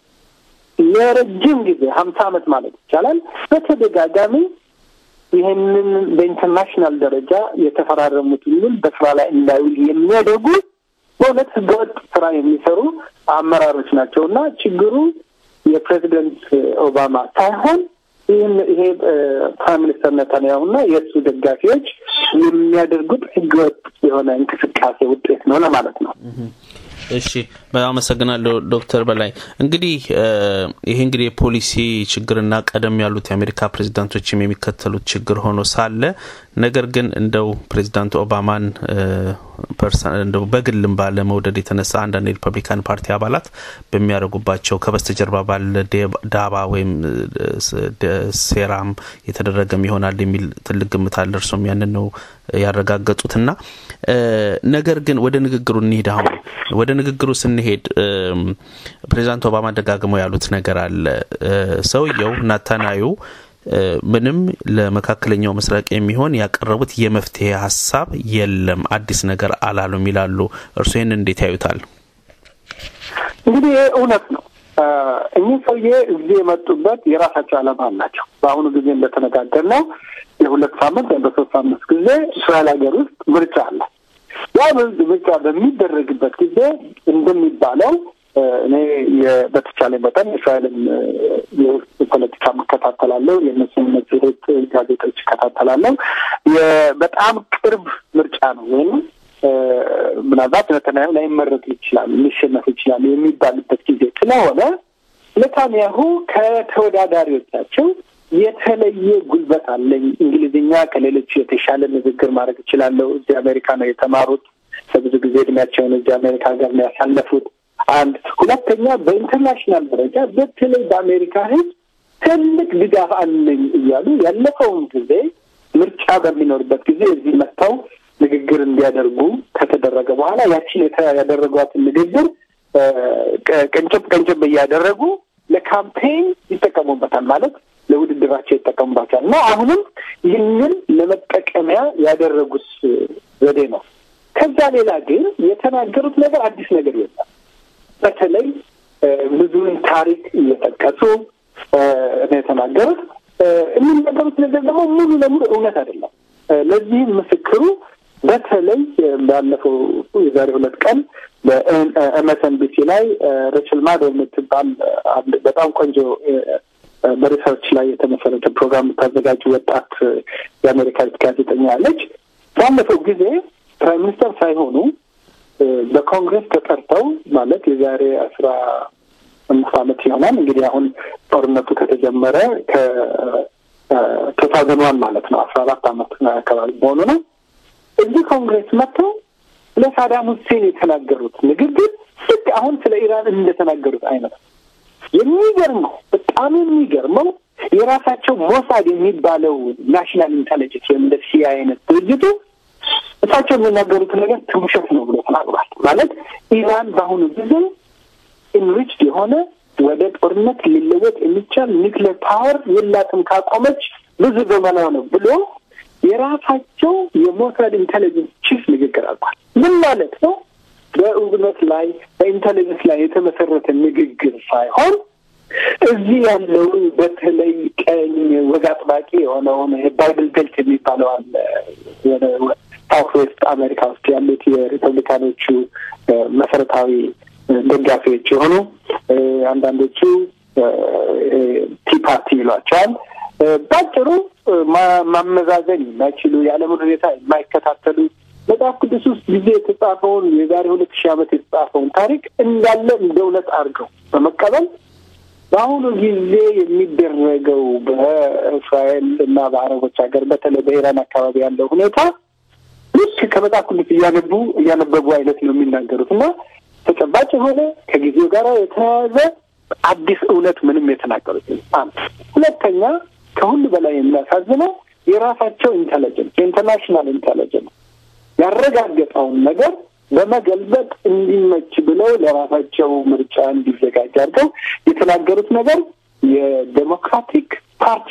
ለረጅም ጊዜ ሀምሳ ዓመት ማለት ይቻላል በተደጋጋሚ ይህንን በኢንተርናሽናል ደረጃ የተፈራረሙትን ውል በስራ ላይ እንዳይውል የሚያደርጉ በእውነት ህገወጥ ስራ የሚሰሩ አመራሮች ናቸው እና ችግሩ የፕሬዚደንት ኦባማ ሳይሆን ይህን ይሄ ፕራይም ሚኒስተር ነታንያሁና የእሱ ደጋፊዎች የሚያደርጉት ህገወጥ የሆነ እንቅስቃሴ ውጤት ነው ለማለት ነው። እሺ በጣም አመሰግናለሁ ዶክተር በላይ እንግዲህ ይሄ እንግዲህ የፖሊሲ ችግርና ቀደም ያሉት የአሜሪካ ፕሬዚዳንቶችም የሚከተሉት ችግር ሆኖ ሳለ ነገር ግን እንደው ፕሬዚዳንት ኦባማን እንደው በግልም ባለ መውደድ የተነሳ አንዳንድ የሪፐብሊካን ፓርቲ አባላት በሚያደርጉባቸው ከበስተጀርባ ባለ ዳባ ወይም ሴራም የተደረገም ይሆናል የሚል ትልቅ ግምት አለ። እርሶም ያንን ነው ያረጋገጡትና ነገር ግን ወደ ንግግሩ እንሂድ። አሁን ወደ ንግግሩ ስንሄድ ፕሬዚዳንት ኦባማ ደጋግመው ያሉት ነገር አለ። ሰውየው ናታናዩ ምንም ለመካከለኛው ምስራቅ የሚሆን ያቀረቡት የመፍትሄ ሀሳብ የለም፣ አዲስ ነገር አላሉም ይላሉ። እርሱ ይህን እንዴት ያዩታል? እንግዲህ ይህ እውነት ነው። እኚህ ሰውዬ እዚህ የመጡበት የራሳቸው ዓላማ አላቸው። በአሁኑ ጊዜ እንደተነጋገር ነው የሁለት ሳምንት ወይም በሶስት ሳምንት ጊዜ እስራኤል ሀገር ውስጥ ምርጫ አለ። ያ ምርጫ በሚደረግበት ጊዜ እንደሚባለው እኔ በተቻለ መጠን እስራኤልን የውስጥ ፖለቲካ እከታተላለሁ። የእነሱን መጽሔት ጋዜጦች እከታተላለሁ። በጣም ቅርብ ምርጫ ነው ወይም ምናልባት ነተናያሁ ላይመረጡ ይችላሉ፣ ሊሸነፉ ይችላሉ የሚባልበት ጊዜ ስለሆነ ኔታንያሁ ከተወዳዳሪዎቻቸው የተለየ ጉልበት አለኝ፣ እንግሊዝኛ ከሌሎች የተሻለ ንግግር ማድረግ እችላለሁ፣ እዚህ አሜሪካ ነው የተማሩት፣ ለብዙ ጊዜ እድሜያቸውን እዚህ አሜሪካ ሀገር ነው ያሳለፉት። አንድ ሁለተኛ፣ በኢንተርናሽናል ደረጃ በተለይ በአሜሪካ ሕዝብ ትልቅ ድጋፍ አለኝ እያሉ ያለፈውን ጊዜ ምርጫ በሚኖርበት ጊዜ እዚህ መጥተው ንግግር እንዲያደርጉ ከተደረገ በኋላ ያችን ያደረጓትን ንግግር ቀንጨብ ቀንጨብ እያደረጉ ለካምፔን ይጠቀሙበታል ማለት ለውድድራቸው ይጠቀሙባቸዋል እና አሁንም ይህንን ለመጠቀሚያ ያደረጉት ዘዴ ነው። ከዛ ሌላ ግን የተናገሩት ነገር አዲስ ነገር የለም። በተለይ ብዙውን ታሪክ እየጠቀሱ ነው የተናገሩት። የሚናገሩት ነገር ደግሞ ሙሉ ለሙሉ እውነት አይደለም። ለዚህም ምስክሩ በተለይ ባለፈው የዛሬ ሁለት ቀን በኤምኤስኤንቢሲ ላይ ሬችል ማዶ የምትባል በጣም ቆንጆ በሪሰርች ላይ የተመሰረተ ፕሮግራም የምታዘጋጅ ወጣት የአሜሪካዊት ጋዜጠኛ ያለች ባለፈው ጊዜ ፕራይም ሚኒስተር ሳይሆኑ በኮንግረስ ተጠርተው ማለት የዛሬ አስራ አምስት ዓመት ይሆናል እንግዲህ አሁን ጦርነቱ ከተጀመረ ከቱ ታውዘንድ ዋን ማለት ነው አስራ አራት ዓመት አካባቢ መሆኑ ነው። እዚህ ኮንግሬስ መጥተው ለሳዳም ሁሴን የተናገሩት ንግግር ልክ አሁን ስለ ኢራን እንደተናገሩት አይነት ነው። የሚገርመው በጣም የሚገርመው የራሳቸው ሞሳድ የሚባለው ናሽናል ኢንቴሊጀንስ ወይም እንደ ሲአይኤ አይነት ድርጅቱ እሳቸው የሚናገሩት ነገር ውሸት ነው ብሎ ተናግሯል። ማለት ኢራን በአሁኑ ጊዜ ኢንሪችድ የሆነ ወደ ጦርነት ሊለወጥ የሚቻል ኒክሌር ፓወር የላትም ካቆመች ብዙ ዘመኗ ነው ብሎ የራሳቸው የሞሳድ ኢንቴሊጀንስ ቺፍ ንግግር አልኳል። ምን ማለት ነው? በእውነት ላይ በኢንቴሊጀንስ ላይ የተመሰረተ ንግግር ሳይሆን እዚህ ያለውን በተለይ ቀኝ ወግ አጥባቂ የሆነውን ባይብል ቤልት የሚባለው አለ ሳውት ዌስት አሜሪካ ውስጥ ያሉት የሪፐብሊካኖቹ መሰረታዊ ደጋፊዎች የሆኑ አንዳንዶቹ ቲ ፓርቲ ይሏቸዋል። ባጭሩ ማመዛዘን የማይችሉ የዓለምን ሁኔታ የማይከታተሉ መጽሐፍ ቅዱስ ውስጥ ጊዜ የተጻፈውን የዛሬ ሁለት ሺህ ዓመት የተጻፈውን ታሪክ እንዳለ እንደ እውነት አድርገው በመቀበል በአሁኑ ጊዜ የሚደረገው በእስራኤል እና በአረቦች ሀገር በተለይ በኢራን አካባቢ ያለው ሁኔታ ልክ ከመጽሐፍ ቅዱስ እያነቡ እያነበቡ አይነት ነው የሚናገሩት እና ተጨባጭ የሆነ ከጊዜው ጋር የተያያዘ አዲስ እውነት ምንም የተናገሩት አንድ ሁለተኛ ከሁሉ በላይ የሚያሳዝነው የራሳቸው ኢንቴሊጀንስ የኢንተርናሽናል ኢንቴሊጀንስ ያረጋገጠውን ነገር በመገልበጥ እንዲመች ብለው ለራሳቸው ምርጫ እንዲዘጋጅ አድርገው የተናገሩት ነገር የዴሞክራቲክ ፓርቲ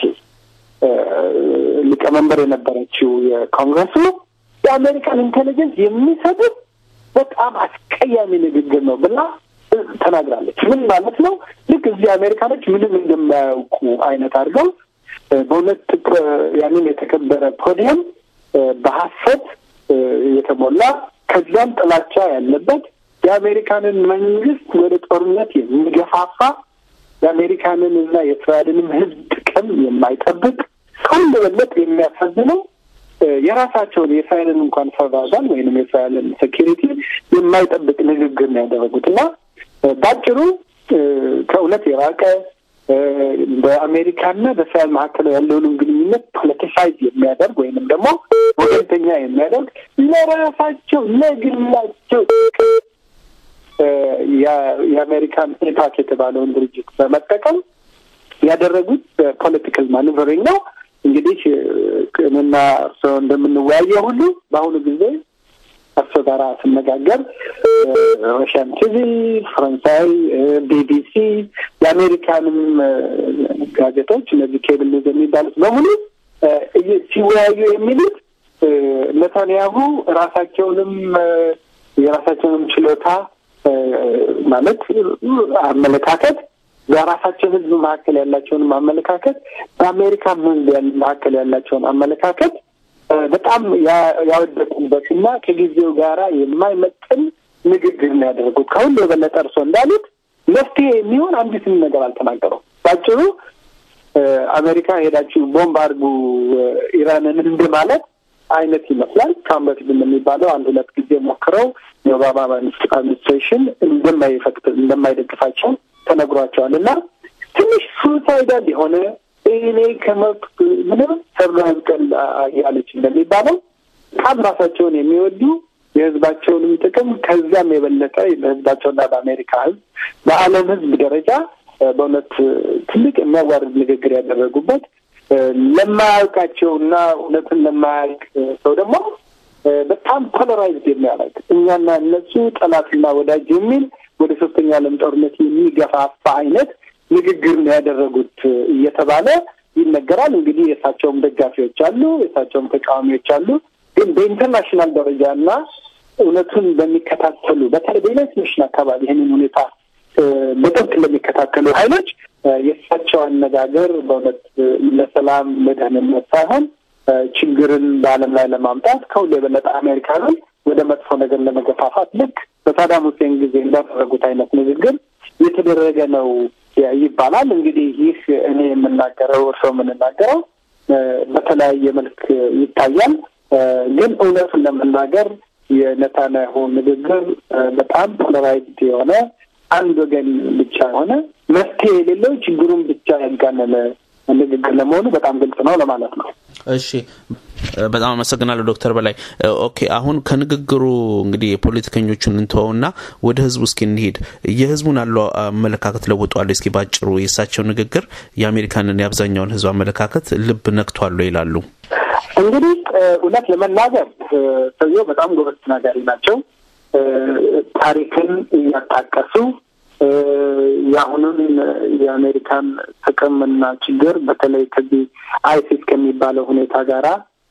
ሊቀመንበር የነበረችው የኮንግረሱ የአሜሪካን ኢንቴሊጀንስ የሚሰጡት በጣም አስቀያሚ ንግግር ነው ብላ ተናግራለች። ምን ማለት ነው? ልክ እዚህ አሜሪካኖች ምንም እንደማያውቁ አይነት አድርገው በሁለት ያንን የተከበረ ፖዲየም በሀሰት የተሞላ ከዚያም ጥላቻ ያለበት የአሜሪካንን መንግስት ወደ ጦርነት የሚገፋፋ የአሜሪካንን እና የእስራኤልንም ሕዝብ ጥቅም የማይጠብቅ ከሁሉ በለጥ የሚያሳዝነው የራሳቸውን የእስራኤልን እንኳን ሰርቫይቫል ወይንም የእስራኤልን ሴኪሪቲ የማይጠብቅ ንግግር ነው ያደረጉት እና በአጭሩ ከእውነት የራቀ በአሜሪካና በእስራኤል መካከል ያለውንም ግንኙነት ፖለቲሳይዝ የሚያደርግ ወይንም ደግሞ ወገንተኛ የሚያደርግ ለራሳቸው ለግላቸው የአሜሪካን ኤፓክ የተባለውን ድርጅት በመጠቀም ያደረጉት ፖለቲካል ማኑቨሪንግ ነው። እንግዲህ እኔና እርስዎ እንደምንወያየው ሁሉ በአሁኑ ጊዜ እርስዎ ጋር ስነጋገር ሮሽያን ቲቪ፣ ፈረንሳይ፣ ቢቢሲ የአሜሪካንም ጋዜጦች እነዚህ ኬብል ኒውዝ የሚባሉት በሙሉ ሲወያዩ የሚሉት ነታንያሁ ራሳቸውንም የራሳቸውንም ችሎታ ማለት አመለካከት በራሳቸው ሕዝብ መካከል ያላቸውንም አመለካከት በአሜሪካ ሕዝብ መካከል ያላቸውን አመለካከት በጣም ያወደቁበት እና ከጊዜው ጋራ የማይመጥን ንግግር ነው ያደረጉት። ከሁሉ የበለጠ እርሶ እንዳሉት መፍትሄ የሚሆን አንዲትም ነገር አልተናገሩም። ባጭሩ አሜሪካ ሄዳችሁ ቦምብ አድርጉ ኢራንን እንደ ማለት አይነት ይመስላል። ከአሁን በፊት እንደሚባለው አንድ ሁለት ጊዜ ሞክረው የኦባማ አድሚኒስትሬሽን እንደማይፈቅድ እንደማይደግፋቸው ተነግሯቸዋል እና ትንሽ ሱሳይዳል የሆነ እኔ ከመብት ምንም ሰብሎ ያብቀል ያለች እንደሚባለው በጣም ራሳቸውን የሚወዱ የህዝባቸውንም ጥቅም ከዚያም የበለጠ በህዝባቸውና በአሜሪካ ህዝብ በዓለም ህዝብ ደረጃ በእውነት ትልቅ የሚያዋርድ ንግግር ያደረጉበት ለማያውቃቸውና እውነትን ለማያውቅ ሰው ደግሞ በጣም ፖለራይዝድ የሚያደርግ እኛና እነሱ ጠላትና ወዳጅ የሚል ወደ ሶስተኛ ዓለም ጦርነት የሚገፋፋ አይነት ንግግር ነው ያደረጉት እየተባለ ይነገራል። እንግዲህ የእሳቸውም ደጋፊዎች አሉ፣ የእሳቸውም ተቃዋሚዎች አሉ። ግን በኢንተርናሽናል ደረጃ እና እውነቱን በሚከታተሉ በተለይ በዩናይትድ ኔሽን አካባቢ ይህንን ሁኔታ በጥብቅ ለሚከታተሉ ኃይሎች የእሳቸው አነጋገር በእውነት ለሰላም ለደህንነት ሳይሆን ችግርን በዓለም ላይ ለማምጣት ከሁሉ የበለጠ አሜሪካንን ወደ መጥፎ ነገር ለመገፋፋት ልክ በሳዳም ሁሴን ጊዜ እንዳደረጉት አይነት ንግግር የተደረገ ነው ይባላል። እንግዲህ ይህ እኔ የምናገረው እርስዎ የምንናገረው በተለያየ መልክ ይታያል። ግን እውነቱን ለመናገር የነታንያሁ ንግግር በጣም ፖለራይዝድ የሆነ አንድ ወገን ብቻ የሆነ መፍትሄ የሌለው ችግሩን ብቻ ያጋነነ ንግግር ለመሆኑ በጣም ግልጽ ነው ለማለት ነው። እሺ በጣም አመሰግናለሁ ዶክተር በላይ ኦኬ አሁን ከንግግሩ እንግዲህ የፖለቲከኞቹን እንተወውና ወደ ህዝቡ እስኪ እንሂድ የህዝቡን ያለው አመለካከት ለውጧል እስኪ ባጭሩ የእሳቸው ንግግር የአሜሪካንን የአብዛኛውን ህዝብ አመለካከት ልብ ነክቷል ይላሉ እንግዲህ እውነት ለመናገር ሰውየው በጣም ጎበዝ ተናጋሪ ናቸው ታሪክን እያጣቀሱ የአሁኑን የአሜሪካን ጥቅምና ችግር በተለይ ከዚህ አይሲስ ከሚባለው ሁኔታ ጋራ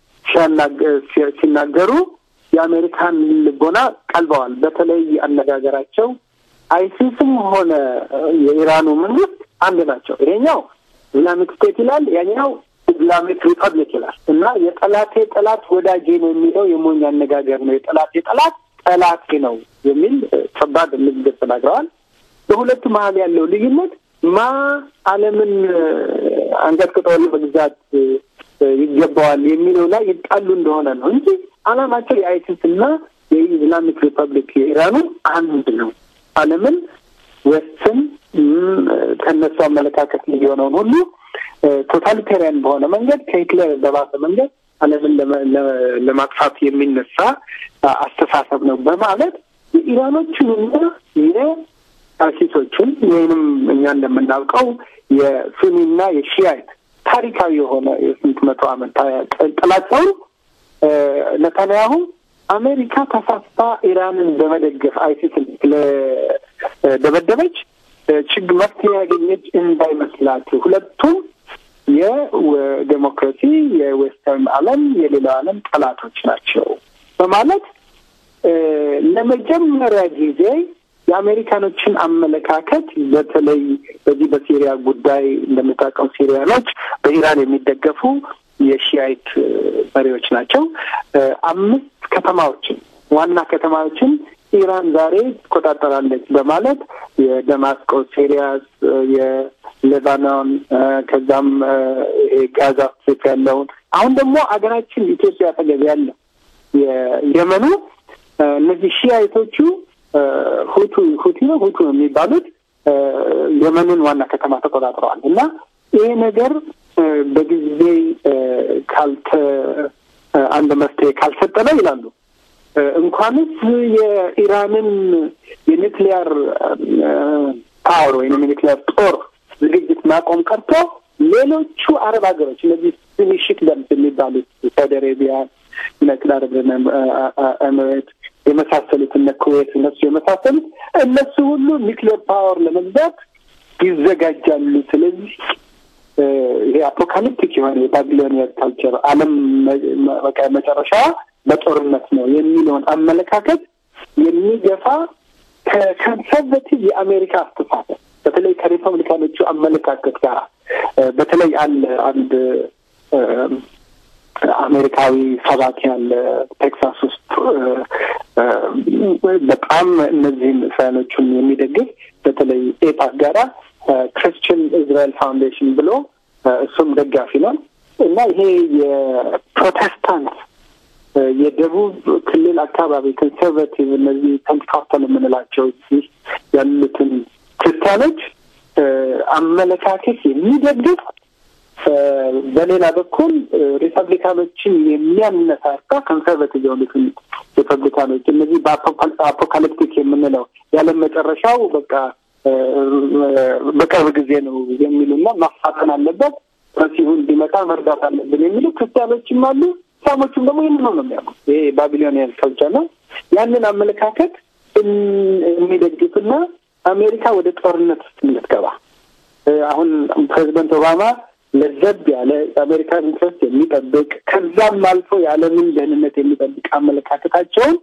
ሲናገሩ የአሜሪካን ልቦና ቀልበዋል። በተለይ አነጋገራቸው አይሲስም ሆነ የኢራኑ መንግስት አንድ ናቸው። ይሄኛው ኢስላሚክ ስቴት ይላል፣ ያኛው ኢስላሚክ ሪፐብሊክ ይላል እና የጠላቴ ጠላት ወዳጄ ነው የሚለው የሞኝ አነጋገር ነው። የጠላቴ ጠላት ጠላቴ ነው የሚል ከባድ ንግግር ተናግረዋል። በሁለቱ መሀል ያለው ልዩነት ማ ዓለምን አንቀጥቅጦ መግዛት ይገባዋል የሚለው ላይ ይጣሉ እንደሆነ ነው እንጂ ዓላማቸው የአይሲስ እና የኢስላሚክ ሪፐብሊክ የኢራኑ አንድ ነው። ዓለምን ወስን ከነሱ አመለካከት የሆነውን ሁሉ ቶታሊታሪያን በሆነ መንገድ ከሂትለር በባሰ መንገድ ዓለምን ለማጥፋት የሚነሳ አስተሳሰብ ነው በማለት የኢራኖቹንና የአይሲሶቹን ወይንም እኛ እንደምናውቀው የሱኒና የሺያይት ታሪካዊ የሆነ የስንት መቶ ዓመት ጥላቸውን ነታንያሁ አሜሪካ ተሳስታ ኢራንን በመደገፍ አይሲስን ስለደበደበች ችግር መፍትሄ ያገኘች እንዳይመስላችሁ ሁለቱም የዴሞክራሲ የዌስተርን ዓለም የሌላው ዓለም ጠላቶች ናቸው በማለት ለመጀመሪያ ጊዜ የአሜሪካኖችን አመለካከት በተለይ በዚህ በሲሪያ ጉዳይ እንደምታውቀው ሲሪያኖች በኢራን የሚደገፉ የሺያይት መሪዎች ናቸው። አምስት ከተማዎችን ዋና ከተማዎችን ኢራን ዛሬ ትቆጣጠራለች በማለት የደማስቆ፣ ሲሪያስ፣ የሌባኖን ከዛም ይሄ ጋዛ ስትሪፕ ያለውን አሁን ደግሞ አገራችን ኢትዮጵያ አጠገብ ያለ የየመኑ እነዚህ ሺያይቶቹ ሁቱ ሁቲ ነው ሁቱ ነው የሚባሉት የመንን ዋና ከተማ ተቆጣጥረዋል እና ይሄ ነገር በጊዜ ካልተ አንድ መፍትሄ ካልሰጠነ ይላሉ እንኳንስ የኢራንን የኒክሊያር ፓወር ወይም የኒክሊያር ጦር ዝግጅት ማቆም ቀርቶ ሌሎቹ አረብ ሀገሮች እነዚህ ስኒ ሽክደምስ የሚባሉት ሳውዲ አሬቢያ፣ ዩናይትድ አረብ ኤሚሬት የመሳሰሉት እነ ኩዌት እነሱ የመሳሰሉት እነሱ ሁሉ ኒክሌር ፓወር ለመግዛት ይዘጋጃሉ። ስለዚህ ይሄ አፖካሊፕቲክ የሆነ የባቢሎኒያ ካልቸር ዓለም በቃ መጨረሻዋ በጦርነት ነው የሚለውን አመለካከት የሚገፋ ከኮንሰርቬቲቭ የአሜሪካ አስተሳሰብ በተለይ ከሪፐብሊካኖቹ አመለካከት ጋር በተለይ አለ አንድ አሜሪካዊ ሰባኪ ያለ ቴክሳስ ውስጥ በጣም እነዚህን እስራኤሎቹን የሚደግፍ በተለይ ኤፓክ ጋራ ክርስቲያን እስራኤል ፋውንዴሽን ብሎ እሱም ደጋፊ ነው እና ይሄ የፕሮቴስታንት የደቡብ ክልል አካባቢ ኮንሰርቫቲቭ እነዚህ ፔንትኮስታል የምንላቸው እዚህ ያሉትን ክርስቲያኖች አመለካከት የሚደግፍ በሌላ በኩል ሪፐብሊካኖችን የሚያነሳሳ ኮንሰርቫቲቭ የሆኑትን ሪፐብሊካኖች እነዚህ በአፖካሊፕቲክ የምንለው ያለም መጨረሻው በቃ በቅርብ ጊዜ ነው የሚሉና ማፋጠን አለበት መሲሁ እንዲመጣ መርዳት አለብን የሚሉ ክርስቲያኖችም አሉ። ሳሞቹም ደግሞ ይህን ነው የሚያውቁት። ይሄ ባቢሎኒያን ከልቸር ነው። ያንን አመለካከት የሚደግፍና አሜሪካ ወደ ጦርነት ውስጥ እንድትገባ አሁን ፕሬዚደንት ኦባማ ለዘብ ያለ የአሜሪካን ኢንትረስት የሚጠብቅ ከዛም አልፎ የዓለምን ደህንነት የሚጠብቅ አመለካከታቸውን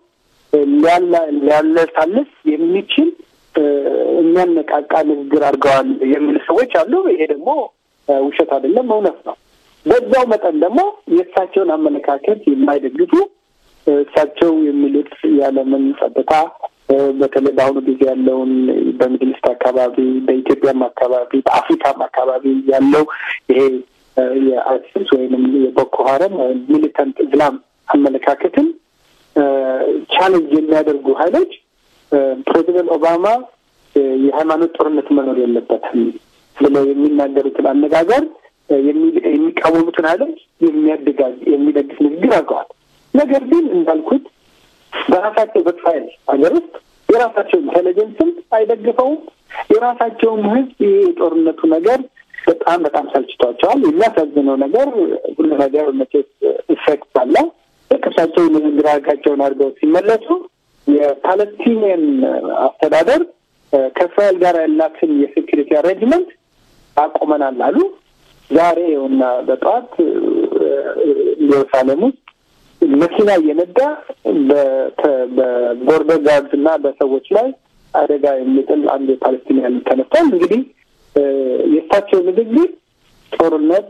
ሊያለሳልስ የሚችል የሚያነቃቃ ንግግር አድርገዋል የሚሉ ሰዎች አሉ። ይሄ ደግሞ ውሸት አይደለም፣ እውነት ነው። በዛው መጠን ደግሞ የእሳቸውን አመለካከት የማይደግፉ እሳቸው የሚሉት የዓለምን ጸጥታ በተለይ በአሁኑ ጊዜ ያለውን በሚድልስት አካባቢ፣ በኢትዮጵያም አካባቢ፣ በአፍሪካም አካባቢ ያለው ይሄ የአይሲስ ወይንም የቦኮ ሀረም ሚሊታንት እስላም አመለካከትን ቻሌንጅ የሚያደርጉ ሀይሎች ፕሬዚደንት ኦባማ የሃይማኖት ጦርነት መኖር የለበትም ብለው የሚናገሩትን አነጋገር የሚቃወሙትን ኃይሎች የሚያደጋግ የሚደግፍ ንግግር አድርገዋል። ነገር ግን እንዳልኩት በራሳቸው በእስራኤል ሀገር ውስጥ የራሳቸው ኢንቴሊጀንስም አይደግፈውም። የራሳቸውም ህዝብ ይሄ የጦርነቱ ነገር በጣም በጣም ሰልችቷቸዋል። የሚያሳዝነው ነገር ሁሉ ነገር መቼስ ኢፌክት አለው። ልክ እሳቸው ንግግራቸውን አድርገው ሲመለሱ የፓለስቲኒያን አስተዳደር ከእስራኤል ጋር ያላትን የሴኪሪቲ አሬንጅመንት አቆመናል አሉ። ዛሬ እና በጠዋት ኢየሩሳሌም ውስጥ መኪና እየነዳ በቦርደር ጋርድስ እና በሰዎች ላይ አደጋ የሚጥል አንድ የፓለስቲኒያን ተነስቷል። እንግዲህ የእሳቸው ንግግር ጦርነት፣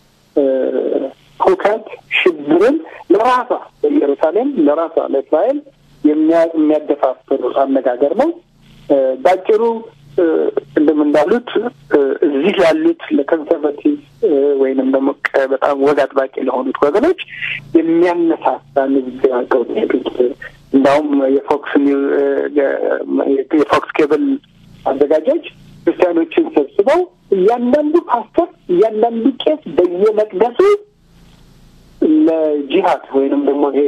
ሁከት፣ ሽብርን ለራሷ ለኢየሩሳሌም ለራሷ ለእስራኤል የሚያደፋፍር አነጋገር ነው። ባጭሩ ቅድም እንዳሉት እዚህ ያሉት ለኮንሰርቫቲቭ ወይንም ደግሞ በጣም ወግ አጥባቂ ለሆኑት ወገኖች የሚያነሳሳ ንግግር አድርገው ሄዱት። እንዳውም የፎክስ የፎክስ ኬብል አዘጋጆች ክርስቲያኖችን ሰብስበው እያንዳንዱ ፓስተር፣ እያንዳንዱ ቄስ በየመቅደሱ ለጂሃድ ወይንም ደግሞ ይሄ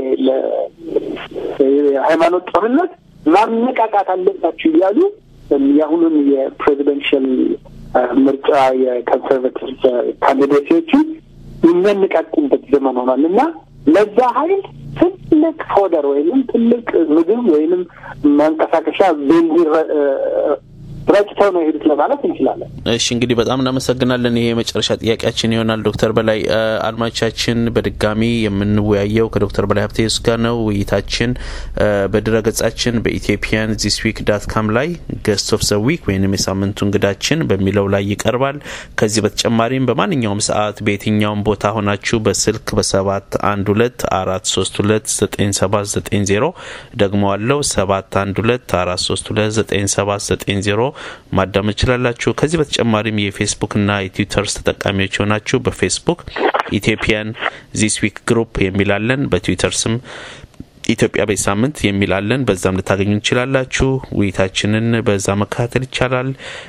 ለሃይማኖት ጦርነት ማነቃቃት አለባችሁ እያሉ የአሁኑን የፕሬዚደንሽል ምርጫ የኮንሰርቫቲቭ ካንዲዴቶችን የሚያነቃቁበት ዘመን ሆኗል እና ለዛ ሀይል ትልቅ ፎደር ወይንም ትልቅ ምግብ ወይንም ማንቀሳቀሻ ቤንዚን ረጭተው ነው የሄዱት ለማለት እንችላለን። እሺ እንግዲህ በጣም እናመሰግናለን። ይሄ የመጨረሻ ጥያቄያችን ይሆናል። ዶክተር በላይ አድማጮቻችን፣ በድጋሚ የምንወያየው ከዶክተር በላይ ሀብቴስ ጋር ነው። ውይይታችን በድረ ገጻችን በኢትዮጵያን ዚስ ዊክ ዳት ካም ላይ ገስት ኦፍ ዘ ዊክ ወይም የሳምንቱ እንግዳችን በሚለው ላይ ይቀርባል። ከዚህ በተጨማሪም በማንኛውም ሰዓት በየትኛውም ቦታ ሆናችሁ በስልክ በሰባት አንድ ሁለት አራት ሶስት ሁለት ዘጠኝ ሰባት ዘጠኝ ዜሮ ደግሞ አለው ሰባት አንድ ሁለት አራት ሶስት ሁለት ዘጠኝ ሰባት ዘጠኝ ዜሮ ማዳመጥ ይችላላችሁ። ከዚህ በተጨማሪም የፌስቡክና የትዊተርስ ተጠቃሚዎች የሆናችሁ በፌስቡክ ኢትዮጵያን ዚስ ዊክ ግሩፕ የሚላለን በትዊተር ስም ኢትዮጵያ በዚህ ሳምንት የሚላለን በዛም ልታገኙ ትችላላችሁ። ውይይታችንን በዛ መከታተል ይቻላል።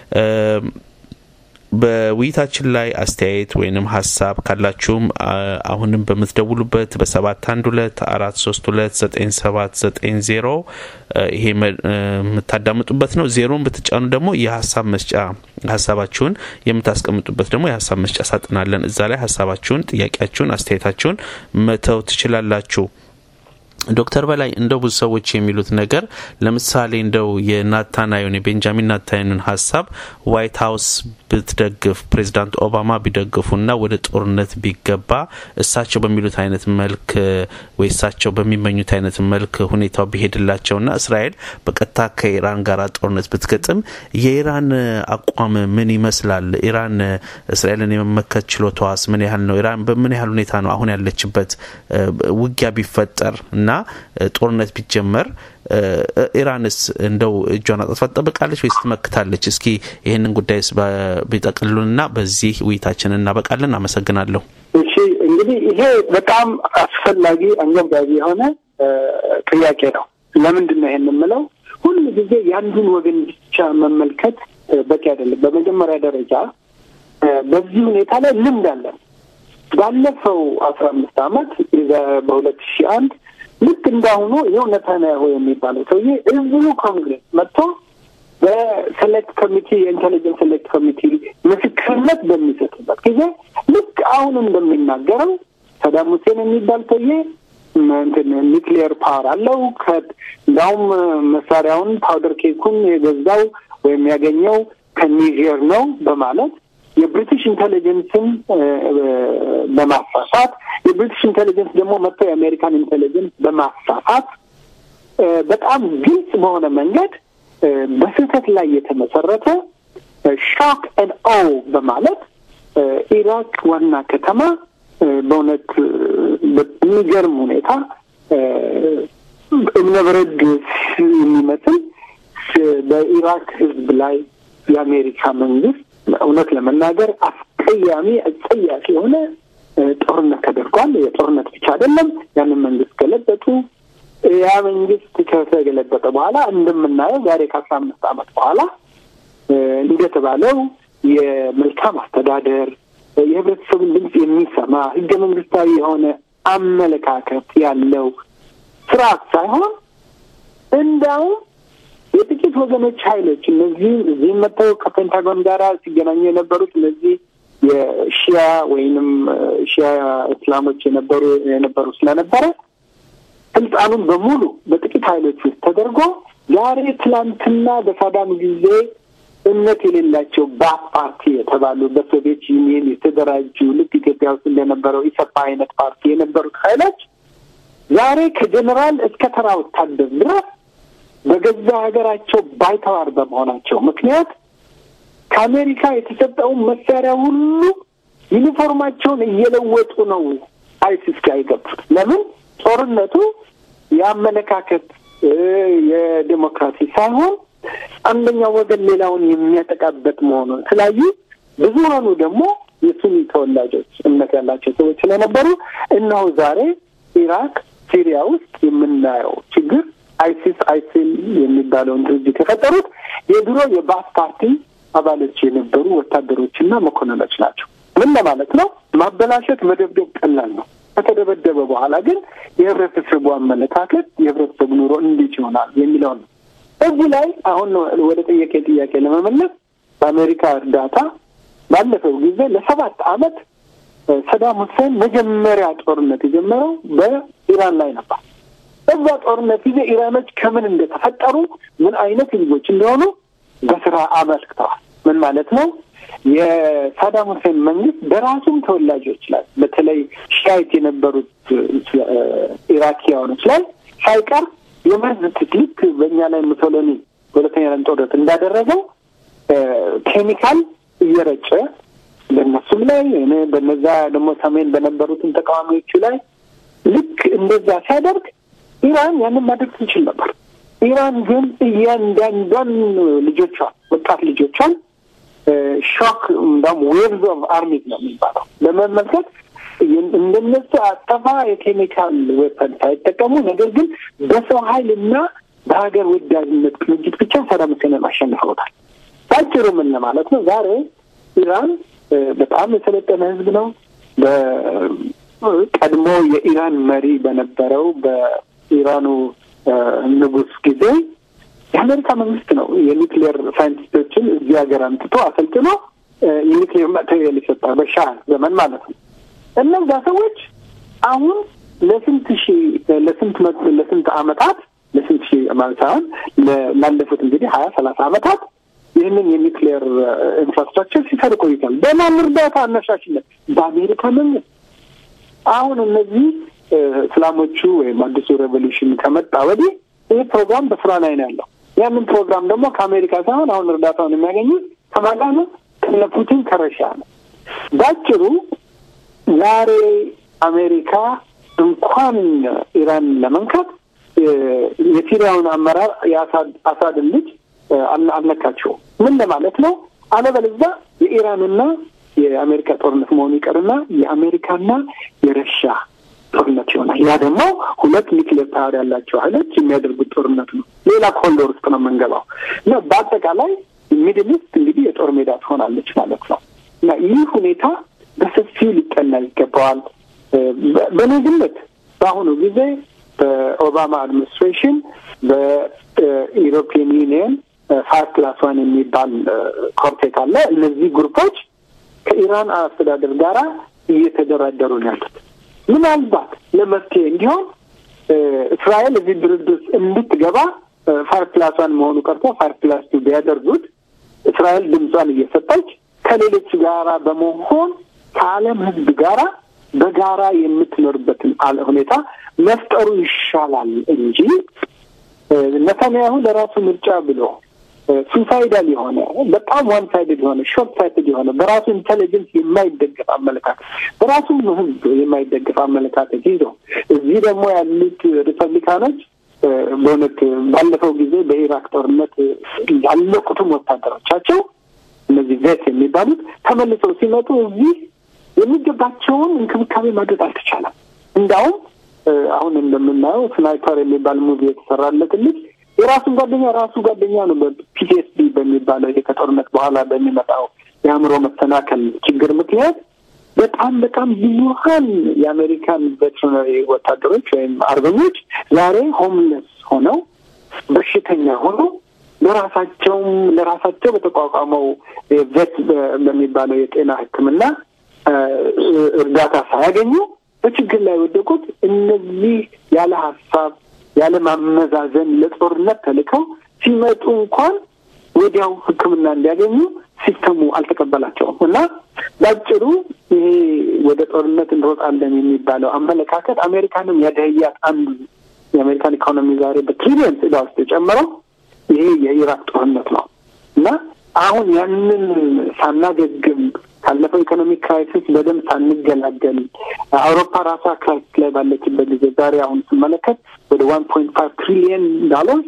በውይይታችን ላይ አስተያየት ወይንም ሀሳብ ካላችሁም አሁንም በምትደውሉበት በሰባት አንድ ሁለት አራት ሶስት ሁለት ዘጠኝ ሰባት ዘጠኝ ዜሮ ይሄ የምታዳምጡበት ነው። ዜሮን ብትጫኑ ደግሞ የሀሳብ መስጫ ሀሳባችሁን የምታስቀምጡበት ደግሞ የሀሳብ መስጫ ሳጥናለን። እዛ ላይ ሀሳባችሁን፣ ጥያቄያችሁን፣ አስተያየታችሁን መተው ትችላላችሁ። ዶክተር በላይ እንደው ብዙ ሰዎች የሚሉት ነገር ለምሳሌ እንደው የናታናዩን የቤንጃሚን ናታናዩን ሀሳብ ዋይት ሀውስ ብትደግፍ ፕሬዚዳንት ኦባማ ቢደግፉና ወደ ጦርነት ቢገባ እሳቸው በሚሉት አይነት መልክ ወይ እሳቸው በሚመኙት አይነት መልክ ሁኔታው ቢሄድላቸውና እስራኤል በቀጥታ ከኢራን ጋር ጦርነት ብትገጥም የኢራን አቋም ምን ይመስላል? ኢራን እስራኤልን የመመከት ችሎታዋስ ምን ያህል ነው? ኢራን በምን ያህል ሁኔታ ነው አሁን ያለችበት? ውጊያ ቢፈጠር እና ጦርነት ቢጀመር ኢራንስ እንደው እጇን አጥፋ ትጠብቃለች ወይስ ትመክታለች? እስኪ ይህንን ጉዳይ ቢጠቅሉንና በዚህ ውይይታችን እናበቃለን። አመሰግናለሁ። እሺ እንግዲህ ይሄ በጣም አስፈላጊ አንገብጋቢ የሆነ ጥያቄ ነው። ለምንድን ነው ይሄን የምለው? ሁሉ ጊዜ የአንዱን ወገን ብቻ መመልከት በቂ አይደለም። በመጀመሪያ ደረጃ በዚህ ሁኔታ ላይ ልምድ አለን። ባለፈው አስራ አምስት አመት በሁለት ሺህ አንድ ልክ እንዳሁኑ ይኸው ነታንያሁ የሚባለው ሰውዬ እዚሁ ኮንግሬስ መጥቶ በሴሌክት ኮሚቲ የኢንቴሊጀንስ ሴሌክት ኮሚቲ ምስክርነት በሚሰጥበት ጊዜ ልክ አሁን እንደሚናገረው ሰዳም ሁሴን የሚባል ሰውዬ እንትን ኒክሊየር ፓወር አለው እንዲሁም መሳሪያውን ፓውደር ኬኩን የገዛው ወይም ያገኘው ከኒጀር ነው በማለት የብሪቲሽ ኢንቴሊጀንስን በማሳሳት የብሪቲሽ ኢንቴሊጀንስ ደግሞ መጥተው የአሜሪካን ኢንቴሊጀንስ በማሳሳት በጣም ግልጽ በሆነ መንገድ በስህተት ላይ የተመሰረተ ሾክ ን ኦ በማለት ኢራቅ ዋና ከተማ በእውነት በሚገርም ሁኔታ እብነበረድ የሚመስል በኢራቅ ሕዝብ ላይ የአሜሪካ መንግስት እውነት ለመናገር አስቀያሚ አጸያፊ የሆነ ጦርነት ተደርጓል። የጦርነት ብቻ አይደለም፣ ያንን መንግስት ገለበጡ። ያ መንግስት ከተገለበጠ በኋላ እንደምናየው ዛሬ ከአስራ አምስት ዓመት በኋላ እንደተባለው የመልካም አስተዳደር የህብረተሰቡን ድምፅ የሚሰማ ህገ መንግስታዊ የሆነ አመለካከት ያለው ስርዓት ሳይሆን እንዳውም የጥቂት ወገኖች ኃይሎች እነዚህም እዚህም መጥተው ከፔንታጎን ጋር ሲገናኙ የነበሩት እነዚህ የሺያ ወይንም ሺያ እስላሞች የነበሩ የነበሩ ስለነበረ ስልጣኑን በሙሉ በጥቂት ኃይሎች ውስጥ ተደርጎ ዛሬ ትላንትና በሳዳም ጊዜ እምነት የሌላቸው ባት ፓርቲ የተባሉ በሶቪየት ዩኒየን የተደራጁ ልክ ኢትዮጵያ ውስጥ እንደነበረው ኢሰፓ አይነት ፓርቲ የነበሩት ኃይሎች ዛሬ ከጀኔራል እስከ ተራ ወታደር ድረስ በገዛ ሀገራቸው ባይተዋር በመሆናቸው ምክንያት ከአሜሪካ የተሰጠውን መሳሪያ ሁሉ ዩኒፎርማቸውን እየለወጡ ነው አይሲስ ጋር የገቡት። ለምን ጦርነቱ የአመለካከት የዴሞክራሲ ሳይሆን አንደኛው ወገን ሌላውን የሚያጠቃበት መሆኑን ስላዩ ብዙሀኑ ደግሞ የሱኒ ተወላጆች እምነት ያላቸው ሰዎች ስለነበሩ እነሆ ዛሬ ኢራቅ፣ ሲሪያ ውስጥ የምናየው ችግር አይሲስ አይሲል የሚባለውን ድርጅት የፈጠሩት የድሮ የባስ ፓርቲ አባሎች የነበሩ ወታደሮችና መኮንኖች ናቸው። ምን ለማለት ነው? ማበላሸት፣ መደብደብ ቀላል ነው። ከተደበደበ በኋላ ግን የህብረተሰቡ አመለካከት የህብረተሰቡ ኑሮ እንዴት ይሆናል የሚለውን ነው። እዚህ ላይ አሁን ወደ ጥያቄ ጥያቄ ለመመለስ በአሜሪካ እርዳታ ባለፈው ጊዜ ለሰባት ዓመት ሰዳም ሁሴን መጀመሪያ ጦርነት የጀመረው በኢራን ላይ ነበር። በዛ ጦርነት ጊዜ ኢራኖች ከምን እንደተፈጠሩ ምን አይነት ህዝቦች እንደሆኑ በስራ አመልክተዋል። ምን ማለት ነው? የሳዳም ሁሴን መንግስት በራሱም ተወላጆች ላይ በተለይ ሻይት የነበሩት ኢራኪያኖች ላይ ሳይቀር የመርዝ ትክልክ በእኛ ላይ ሙሶሎኒ ሁለተኛ ዓለም ጦርነት እንዳደረገው ኬሚካል እየረጨ በእነሱም ላይ በነዛ ደግሞ ሰሜን በነበሩትን ተቃዋሚዎቹ ላይ ልክ እንደዛ ሲያደርግ ኢራን ያንን ማድረግ ትችል ነበር። ኢራን ግን እያንዳንዷን ልጆቿን ወጣት ልጆቿን ሾክ እንዳውም ዌቭዝ ኦፍ አርሚዝ ነው የሚባለው ለመመልከት እንደነሱ አጠፋ የኬሚካል ዌፐን ሳይጠቀሙ ነገር ግን በሰው ኃይል እና በሀገር ወዳድነት ቅንጅት ብቻ ሰዳም ሁሴንን አሸንፈውታል። ባጭሩ ምን ለማለት ነው? ዛሬ ኢራን በጣም የሰለጠነ ህዝብ ነው። በቀድሞ የኢራን መሪ በነበረው በኢራኑ ንጉስ ጊዜ የአሜሪካ መንግስት ነው የኒክሌር ሳይንቲስቶችን እዚህ ሀገር አምጥቶ አሰልጥኖ የኒክሌር ማቴሪያል የሰጠ በሻህ ዘመን ማለት ነው። እነዛ ሰዎች አሁን ለስንት ሺ ለስንት ለስንት አመታት ለስንት ሺ ማለት ሳይሆን ላለፉት እንግዲህ ሀያ ሰላሳ አመታት ይህንን የኒክሌር ኢንፍራስትራክቸር ሲሰሩ ቆይቷል። በማን እርዳታ አነሳሽነት? በአሜሪካ መንግስት። አሁን እነዚህ እስላሞቹ ወይም አዲሱ ሬቮሉሽን ከመጣ ወዲህ ይህ ፕሮግራም በስራ ላይ ነው ያለው። ያንን ፕሮግራም ደግሞ ከአሜሪካ ሳይሆን አሁን እርዳታውን የሚያገኙት ከማጋ ነው? ከነ ፑቲን ከረሻ ነው። ባጭሩ ዛሬ አሜሪካ እንኳን ኢራን ለመንካት የሲሪያውን አመራር የአሳድን ልጅ አልነካቸውም። ምን ለማለት ነው? አለበለዚያ የኢራንና የአሜሪካ ጦርነት መሆኑ ይቀርና የአሜሪካና የረሻ ጦርነት ይሆናል። ያ ደግሞ ሁለት ኒክሌር ፓወር ያላቸው ኃይሎች የሚያደርጉት ጦርነት ነው። ሌላ ኮንዶር ውስጥ ነው የምንገባው እና በአጠቃላይ ሚድል ኢስት እንግዲህ የጦር ሜዳ ትሆናለች ማለት ነው እና ይህ ሁኔታ በሰፊው ሊጠና ይገባዋል። በእኔ ግምት በአሁኑ ጊዜ በኦባማ አድሚኒስትሬሽን በኢሮፒያን ዩኒየን ፋይቭ ፕላስ ዋን የሚባል ኮርቴት አለ። እነዚህ ግሩፖች ከኢራን አስተዳደር ጋራ እየተደራደሩ ነው ያሉት። ምናልባት ለመፍትሄ እንዲሆን እስራኤል እዚህ ድርድር እንድትገባ ፋይቭ ፕላስ ዋን መሆኑ ቀርቶ ፋይቭ ፕላስ ቱ ቢያደርጉት እስራኤል ድምጿን እየሰጠች ከሌሎች ጋራ በመሆን ከዓለም ሕዝብ ጋራ በጋራ የምትኖርበትን ሁኔታ መፍጠሩ ይሻላል እንጂ ነታንያሁ ለራሱ ምርጫ ብሎ ሱሳይዳል የሆነ በጣም ዋን ሳይድድ የሆነ ሾርት ሳይትድ የሆነ በራሱ ኢንቴሊጀንስ የማይደገፍ አመለካከት በራሱም ህዝብ የማይደገፍ አመለካከት ይዞ እዚህ ደግሞ ያሉት ሪፐብሊካኖች በእውነት ባለፈው ጊዜ በኢራቅ ጦርነት ያለቁትም ወታደሮቻቸው እነዚህ ቬት የሚባሉት ተመልሰው ሲመጡ እዚህ የሚገባቸውን እንክብካቤ ማድረግ አልተቻለም። እንዳውም አሁን እንደምናየው ስናይፐር የሚባል ሙቪ የተሰራለት ልጅ የራሱን ጓደኛ ራሱ ጓደኛ ነው በፒቲኤስዲ በሚባለው ይሄ ከጦርነት በኋላ በሚመጣው የአእምሮ መሰናከል ችግር ምክንያት በጣም በጣም ብዙሀን የአሜሪካን ቬትሪነሪ ወታደሮች ወይም አርበኞች ዛሬ ሆምለስ ሆነው በሽተኛ ሆነው ለራሳቸውም ለራሳቸው በተቋቋመው ቬት በሚባለው የጤና ሕክምና እርዳታ ሳያገኙ በችግር ላይ የወደቁት እነዚህ ያለ ሀሳብ ያለ ማመዛዘን ለጦርነት ተልከው ሲመጡ እንኳን ወዲያው ሕክምና እንዲያገኙ ሲስተሙ አልተቀበላቸውም እና በአጭሩ ይሄ ወደ ጦርነት እንሮጣለን የሚባለው አመለካከት አሜሪካንም ያደህያት አንዱ የአሜሪካን ኢኮኖሚ ዛሬ በትሪሊየን ዕዳ ውስጥ የጨመረው ይሄ የኢራቅ ጦርነት ነው እና አሁን ያንን ሳናገግም ካለፈው ኢኮኖሚክ ክራይሲስ በደንብ ሳንገላገል አውሮፓ ራሷ ክራይሲስ ላይ ባለችበት ጊዜ ዛሬ አሁን ስመለከት ወደ ዋን ፖይንት ፋይቭ ትሪሊየን ዶላርስ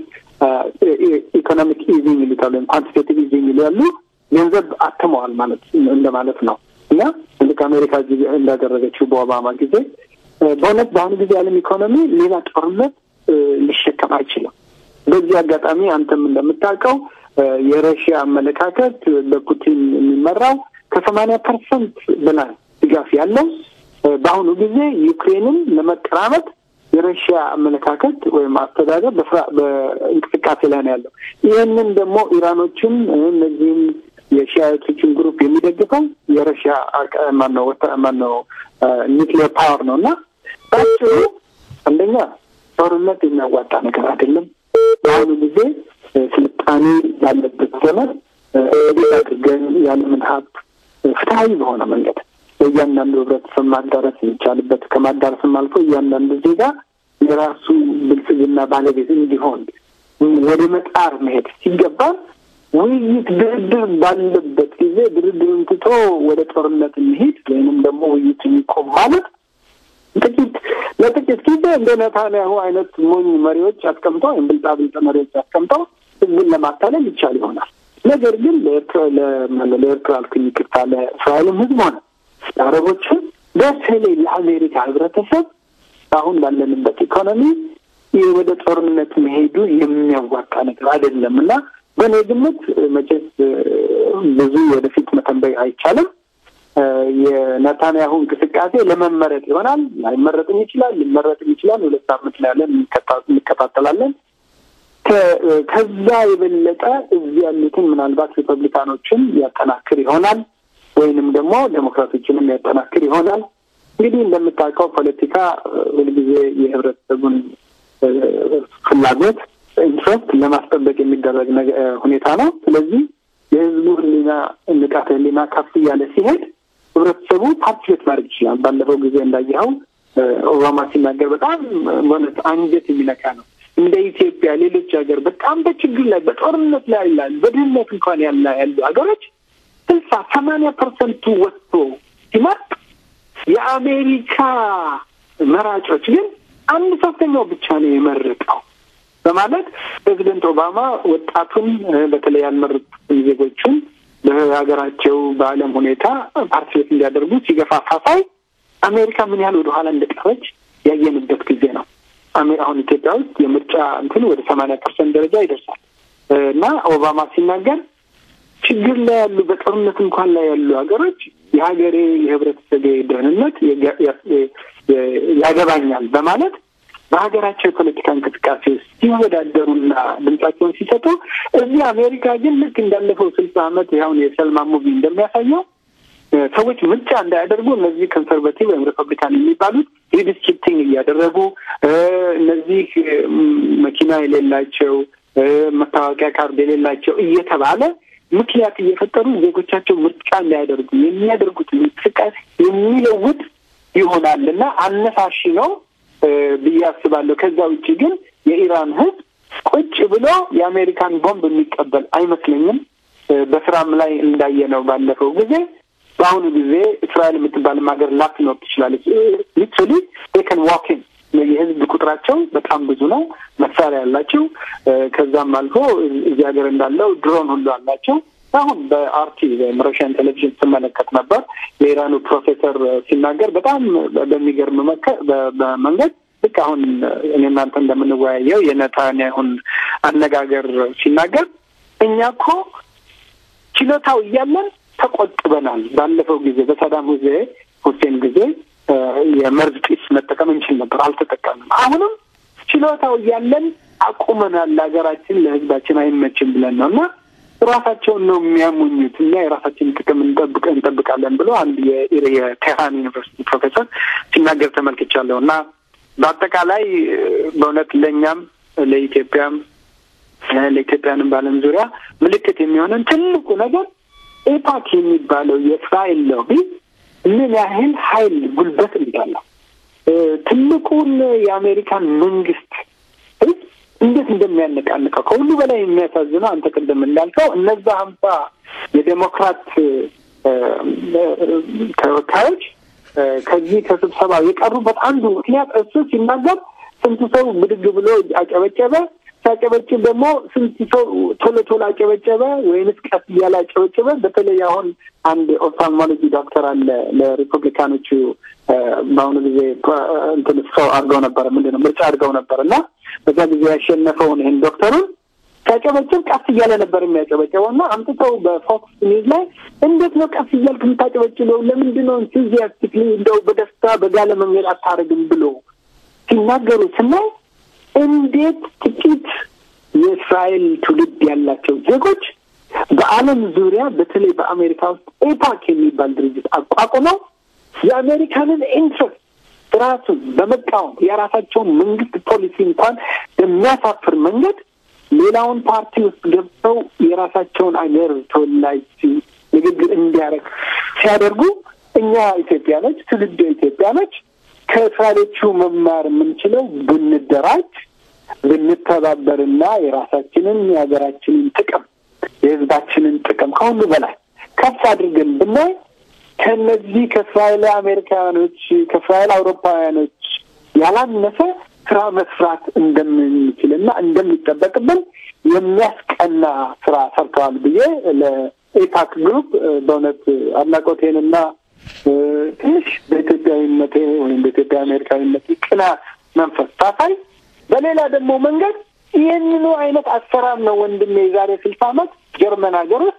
ኢኮኖሚክ ኢዚንግ ይሉታል ወይም ኳንቲቴቲቭ ኢዚንግ ይላሉ ገንዘብ አትመዋል ማለት እንደማለት ነው እና ልክ አሜሪካ እንዳደረገችው በኦባማ ጊዜ በእውነት በአሁኑ ጊዜ የዓለም ኢኮኖሚ ሌላ ጦርነት ሊሸከም አይችልም። በዚህ አጋጣሚ አንተም እንደምታውቀው የረሽያ አመለካከት በፑቲን የሚመራው ከሰማንያ ፐርሰንት በላይ ድጋፍ ያለው በአሁኑ ጊዜ ዩክሬንን ለመቀራመጥ የረሽያ አመለካከት ወይም አስተዳደር በእንቅስቃሴ ላይ ነው ያለው። ይህንን ደግሞ ኢራኖችን እነዚህም የሺያቶችን ግሩፕ የሚደግፈው የረሽያ ማነው ማነው ኒክሊየር ፓወር ነው እና ባጭሩ አንደኛ ጦርነት የሚያዋጣ ነገር አይደለም። በአሁኑ ጊዜ ስልጣኔ ያለበት ዘመን እንዴት አድርገን ያለምን ሀብት ፍትሀዊ በሆነ መንገድ በእያንዳንዱ ህብረተሰብ ማዳረስ የሚቻልበት ከማዳረስም አልፎ እያንዳንዱ ዜጋ የራሱ ብልጽግና ባለቤት እንዲሆን ወደ መጣር መሄድ ሲገባን ውይይት፣ ድርድር ባለበት ጊዜ ድርድርን ትቶ ወደ ጦርነት እንሄድ ወይንም ደግሞ ውይይት የሚቆም ማለት ጥቂት ለጥቂት ጊዜ እንደ ነታንያሁ አይነት ሞኝ መሪዎች አስቀምጠው ወይም ብልጣብልጥ መሪዎች አስቀምጠው ህዝብን ለማታለል ይቻል ይሆናል። ነገር ግን ለኤርትራ አልኩኝ ይቅርታ፣ ለእስራኤልም ህዝብ ሆነ ለአረቦችም በተለይ ለአሜሪካ ህብረተሰብ አሁን ባለንበት ኢኮኖሚ ወደ ጦርነት መሄዱ የሚያዋጣ ነገር አይደለም እና በእኔ ግምት መቼስ ብዙ ወደፊት መተንበይ አይቻልም። የነታንያሁ እንቅስቃሴ ለመመረጥ ይሆናል፣ ላይመረጥም ይችላል፣ ሊመረጥም ይችላል። ሁለት ሳምንት ላይ ያለን እንከታተላለን። ከዛ የበለጠ እዚህ ያሉትን ምናልባት ሪፐብሊካኖችን ያጠናክር ይሆናል ወይንም ደግሞ ዴሞክራቶችንም ያጠናክር ይሆናል። እንግዲህ እንደምታውቀው ፖለቲካ ሁልጊዜ የህብረተሰቡን ፍላጎት ኢንትረስት ለማስጠበቅ የሚደረግ ሁኔታ ነው። ስለዚህ የህዝቡ ህሊና ንቃተ ህሊና ከፍ እያለ ሲሄድ ህብረተሰቡ ፓርቲቤት ማድረግ ይችላል። ባለፈው ጊዜ እንዳየኸው ኦባማ ሲናገር በጣም በእውነት አንጀት የሚነካ ነው። እንደ ኢትዮጵያ ሌሎች ሀገር በጣም በችግር ላይ በጦርነት ላይ ያላሉ በድህነት እንኳን ያለ ያሉ ሀገሮች ስልሳ ሰማንያ ፐርሰንቱ ወጥቶ ሲመርጥ የአሜሪካ መራጮች ግን አንድ ሶስተኛው ብቻ ነው የመረጠው በማለት ፕሬዚደንት ኦባማ ወጣቱን በተለይ ያልመረጡትን ዜጎቹን በሀገራቸው በዓለም ሁኔታ ፓርቲቤት እንዲያደርጉ ሲገፋፋ ሳይ አሜሪካ ምን ያህል ወደኋላ እንደቀረች ያየንበት ጊዜ ነው። አሁን ኢትዮጵያ ውስጥ የምርጫ እንትን ወደ ሰማንያ ፐርሰንት ደረጃ ይደርሳል እና ኦባማ ሲናገር ችግር ላይ ያሉ በጦርነት እንኳን ላይ ያሉ ሀገሮች የሀገሬ የህብረተሰብ ደህንነት ያገባኛል በማለት በሀገራቸው የፖለቲካ እንቅስቃሴ ውስጥ ሲወዳደሩና ድምጻቸውን ሲሰጡ እዚህ አሜሪካ ግን ልክ እንዳለፈው ስልሳ ዓመት ያሁን የሰልማ ሙቪ እንደሚያሳየው ሰዎች ምርጫ እንዳያደርጉ እነዚህ ኮንሰርቫቲቭ ወይም ሪፐብሊካን የሚባሉት ሪዲስትሪክቲንግ እያደረጉ እነዚህ መኪና የሌላቸው መታወቂያ ካርድ የሌላቸው እየተባለ ምክንያት እየፈጠሩ ዜጎቻቸው ምርጫ እንዳያደርጉ የሚያደርጉትን እንቅስቃሴ የሚለውጥ ይሆናል እና አነሳሺ ነው ብዬ አስባለሁ። ከዛ ውጭ ግን የኢራን ህዝብ ቁጭ ብሎ የአሜሪካን ቦምብ የሚቀበል አይመስለኝም። በስራም ላይ እንዳየነው ባለፈው ጊዜ በአሁኑ ጊዜ እስራኤል የምትባልም ሀገር ላትኖር ትችላለች። ሊትራሊ ቴከን ዋኪን የህዝብ ቁጥራቸው በጣም ብዙ ነው። መሳሪያ ያላቸው ከዛም አልፎ እዚህ ሀገር እንዳለው ድሮን ሁሉ አላቸው። አሁን በአርቲ ወይም ሮሽያን ቴሌቪዥን ስመለከት ነበር የኢራኑ ፕሮፌሰር ሲናገር በጣም በሚገርም በመንገድ ልክ አሁን እኔ እናንተ እንደምንወያየው የነታንያሁን አነጋገር ሲናገር እኛ እኮ ችሎታው እያለን ተቆጥበናል። ባለፈው ጊዜ በሳዳም ጊዜ ሁሴን ጊዜ የመርዝ ጢስ መጠቀም እንችል ነበር፣ አልተጠቀምንም። አሁንም ችሎታው እያለን አቁመናል። ለሀገራችን ለህዝባችን አይመችም ብለን ነው እና ራሳቸውን ነው የሚያሙኙት። እኛ የራሳችን ጥቅም እንጠብቅ እንጠብቃለን ብሎ አንድ የቴህራን ዩኒቨርሲቲ ፕሮፌሰር ሲናገር ተመልክቻለሁ እና በአጠቃላይ በእውነት ለእኛም ለኢትዮጵያም ለኢትዮጵያንም በዓለም ዙሪያ ምልክት የሚሆነን ትልቁ ነገር ኤፓክ የሚባለው የእስራኤል ሎቢ ምን ያህል ኃይል ጉልበት እንዳለው ትልቁን የአሜሪካን መንግስት ህዝብ እንዴት እንደሚያነቃንቀው ከሁሉ በላይ የሚያሳዝነው አንተ ቅድም እንዳልከው እነዛ ሀምሳ የዴሞክራት ተወካዮች ከዚህ ከስብሰባው የቀሩበት አንዱ ምክንያት እሱ ሲናገር ስንት ሰው ብድግ ብሎ አጨበጨበ። ሲያጨበጭብ ደግሞ ስንት ሰው ቶሎ ቶሎ አጨበጨበ ወይንስ ቀስ እያለ አጨበጨበ? በተለይ አሁን አንድ ኦፍታልሞሎጂ ዶክተር አለ ለሪፐብሊካኖቹ በአሁኑ ጊዜ እንትን ሰው አድርገው ነበር ምንድን ነው ምርጫ አድርገው ነበር እና በዛ ጊዜ ያሸነፈውን ይህን ዶክተሩን ሲያጨበጭብ ቀስ እያለ ነበር የሚያጨበጨበው እና አምጥተው በፎክስ ኒውዝ ላይ እንዴት ነው ቀስ እያልክ የምታጨበጭበው? ለምንድን ነው ኢንቱዚያስቲክሊ እንደው በደስታ በጋለ መንገድ አታደርግም ብሎ ሲናገሩ ስናይ እንዴት ጥቂት የእስራኤል ትውልድ ያላቸው ዜጎች በዓለም ዙሪያ በተለይ በአሜሪካ ውስጥ ኤፓክ የሚባል ድርጅት አቋቁመው የአሜሪካንን ኢንትረስት ራሱን በመቃወም የራሳቸውን መንግስት ፖሊሲ እንኳን በሚያሳፍር መንገድ ሌላውን ፓርቲ ውስጥ ገብተው የራሳቸውን አገር ተወላጅ ንግግር እንዲያደርግ ሲያደርጉ እኛ ኢትዮጵያኖች ትውልደ ኢትዮጵያኖች ከእስራኤሎቹ መማር የምንችለው ብንደራጅ ብንተባበርና የራሳችንን የሀገራችንን ጥቅም የሕዝባችንን ጥቅም ከሁሉ በላይ ከፍ አድርገን ብናይ ከእነዚህ ከእስራኤል አሜሪካውያኖች ከእስራኤል አውሮፓውያኖች ያላነሰ ስራ መስራት እንደምንችልና እንደሚጠበቅብን የሚያስቀና ስራ ሰርተዋል ብዬ ለኤፓክ ግሩፕ በእውነት አድናቆቴንና ትንሽ በኢትዮጵያዊነቴ ወይም በኢትዮጵያ አሜሪካዊነት ቅና መንፈስ ሳሳይ፣ በሌላ ደግሞ መንገድ ይህንኑ አይነት አሰራር ነው ወንድሜ የዛሬ ስልሳ ዓመት ጀርመን ሀገር ውስጥ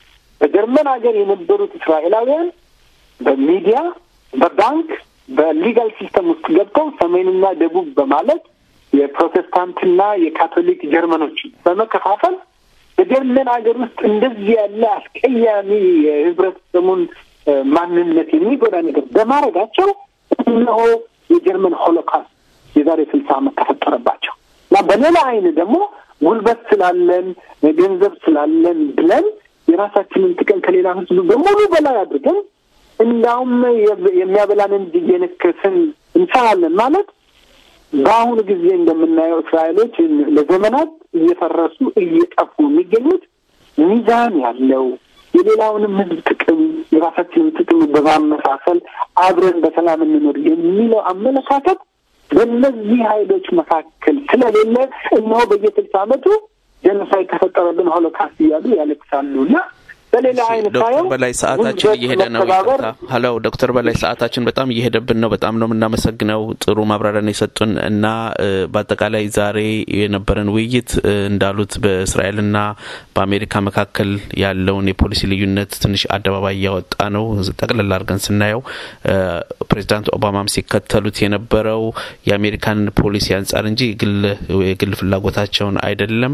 በጀርመን ሀገር የነበሩት እስራኤላውያን በሚዲያ በባንክ በሊጋል ሲስተም ውስጥ ገብተው ሰሜንና ደቡብ በማለት የፕሮቴስታንትና የካቶሊክ ጀርመኖች በመከፋፈል በጀርመን ሀገር ውስጥ እንደዚህ ያለ አስቀያሚ የህብረተሰቡን ማንነት የሚጎዳ ነገር በማድረጋቸው እነሆ የጀርመን ሆሎካስት የዛሬ ስልሳ ዓመት ተፈጠረባቸው እና በሌላ አይን ደግሞ ጉልበት ስላለን ገንዘብ ስላለን ብለን የራሳችንን ጥቅም ከሌላ ህዝቡ በሙሉ በላይ አድርገን እንዳውም የሚያበላንን እየነከስን እንሰራለን ማለት በአሁኑ ጊዜ እንደምናየው እስራኤሎች ለዘመናት እየፈረሱ እየጠፉ የሚገኙት ሚዛን ያለው የሌላውንም ህዝብ ጥቅም የራሳችንን ጥቅም በማመሳሰል አብረን በሰላም እንኖር የሚለው አመለካከት በእነዚህ ኃይሎች መካከል ስለሌለ እነሆ በየስልሳ ዓመቱ ጀኖሳይድ ተፈጠረብን ሆሎካስት እያሉ ያለቅሳሉ እና በሌላ አይነት ዶክተር በላይ ሰዓታችን እየሄደ ነው። ይቅርታ ሀሎ ዶክተር በላይ ሰዓታችን በጣም እየሄደብን ነው። በጣም ነው የምናመሰግነው። ጥሩ ማብራሪያን የሰጡን እና በአጠቃላይ ዛሬ የነበረን ውይይት እንዳሉት በእስራኤልና በአሜሪካ መካከል ያለውን የፖሊሲ ልዩነት ትንሽ አደባባይ እያወጣ ነው። ጠቅለል አድርገን ስናየው ፕሬዚዳንት ኦባማም ሲከተሉት የነበረው የአሜሪካንን ፖሊሲ አንጻር እንጂ የግል ፍላጎታቸውን አይደለም።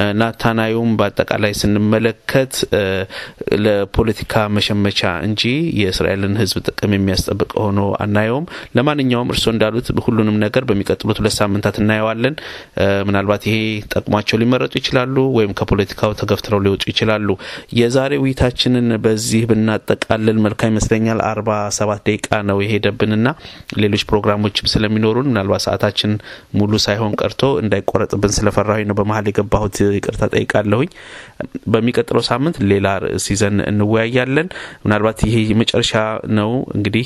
ናታናዩም በአጠቃላይ ስንመለከት ለፖለቲካ መሸመቻ እንጂ የእስራኤልን ሕዝብ ጥቅም የሚያስጠብቅ ሆኖ አናየውም። ለማንኛውም እርስዎ እንዳሉት ሁሉንም ነገር በሚቀጥሉት ሁለት ሳምንታት እናየዋለን። ምናልባት ይሄ ጠቅሟቸው ሊመረጡ ይችላሉ፣ ወይም ከፖለቲካው ተገፍትረው ሊወጡ ይችላሉ። የዛሬ ውይይታችንን በዚህ ብናጠቃልል መልካም ይመስለኛል። አርባ ሰባት ደቂቃ ነው የሄደብንና ሌሎች ፕሮግራሞችም ስለሚኖሩን ምናልባት ሰዓታችን ሙሉ ሳይሆን ቀርቶ እንዳይቆረጥብን ስለፈራሁኝ ነው በመሀል የገባሁት። ይቅርታ ጠይቃለሁኝ። በሚቀጥለው ሳምንት ሌላ ርዕስ ይዘን እንወያያለን። ምናልባት ይሄ የመጨረሻ ነው እንግዲህ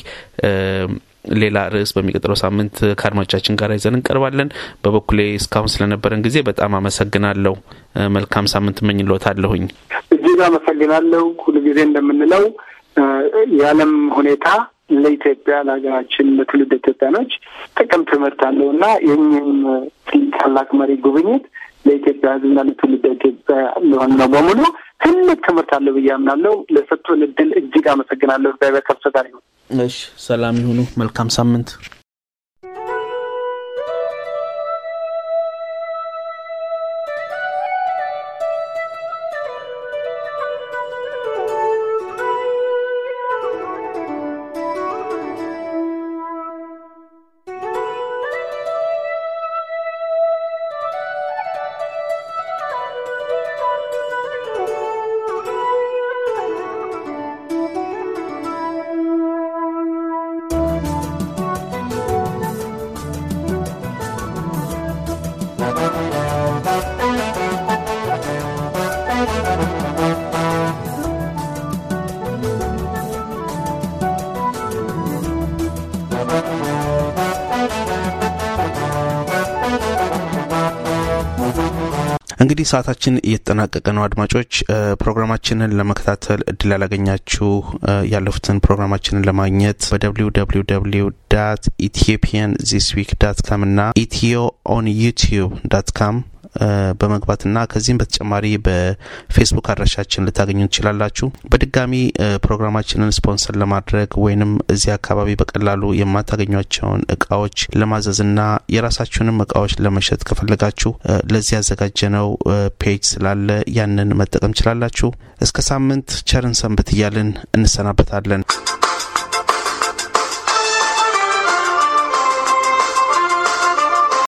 ሌላ ርዕስ በሚቀጥለው ሳምንት ከአድማጮቻችን ጋር ይዘን እንቀርባለን። በበኩሌ እስካሁን ስለነበረን ጊዜ በጣም አመሰግናለሁ። መልካም ሳምንት እመኝልዎታለሁኝ። እጅግ አመሰግናለሁ። ሁሉ ጊዜ እንደምንለው የዓለም ሁኔታ ለኢትዮጵያ ለሀገራችን ለትውልድ ኢትዮጵያኖች ጥቅም ትምህርት አለው እና ይህኝም ታላቅ መሪ ጉብኝት ለኢትዮጵያ ሕዝብና ለትውልድ ኢትዮጵያ ሊሆን ነው በሙሉ ትልቅ ትምህርት አለው ብዬ አምናለሁ። ለሰጡን እድል እጅግ አመሰግናለሁ። እግዚአብሔር ከብሰ ጋር ይሁን። እሺ፣ ሰላም ይሁኑ። መልካም ሳምንት። እንግዲህ ሰዓታችን እየተጠናቀቀ ነው። አድማጮች ፕሮግራማችንን ለመከታተል እድል ያላገኛችሁ ያለፉትን ፕሮግራማችንን ለማግኘት በደብሊው ደብሊው ደብሊው ዳት ኢትዮጵያን ዚስ ዊክ ዳት ካም እና ኢትዮ ኦን ዩቲዩብ ዳት ካም በመግባትና ከዚህም በተጨማሪ በፌስቡክ አድራሻችን ልታገኙ ትችላላችሁ። በድጋሚ ፕሮግራማችንን ስፖንሰር ለማድረግ ወይንም እዚህ አካባቢ በቀላሉ የማታገኟቸውን እቃዎች ለማዘዝና የራሳችሁንም እቃዎች ለመሸጥ ከፈለጋችሁ ለዚህ ያዘጋጀነው ፔጅ ስላለ ያንን መጠቀም ችላላችሁ። እስከ ሳምንት ቸርን ሰንብት እያልን እንሰናበታለን።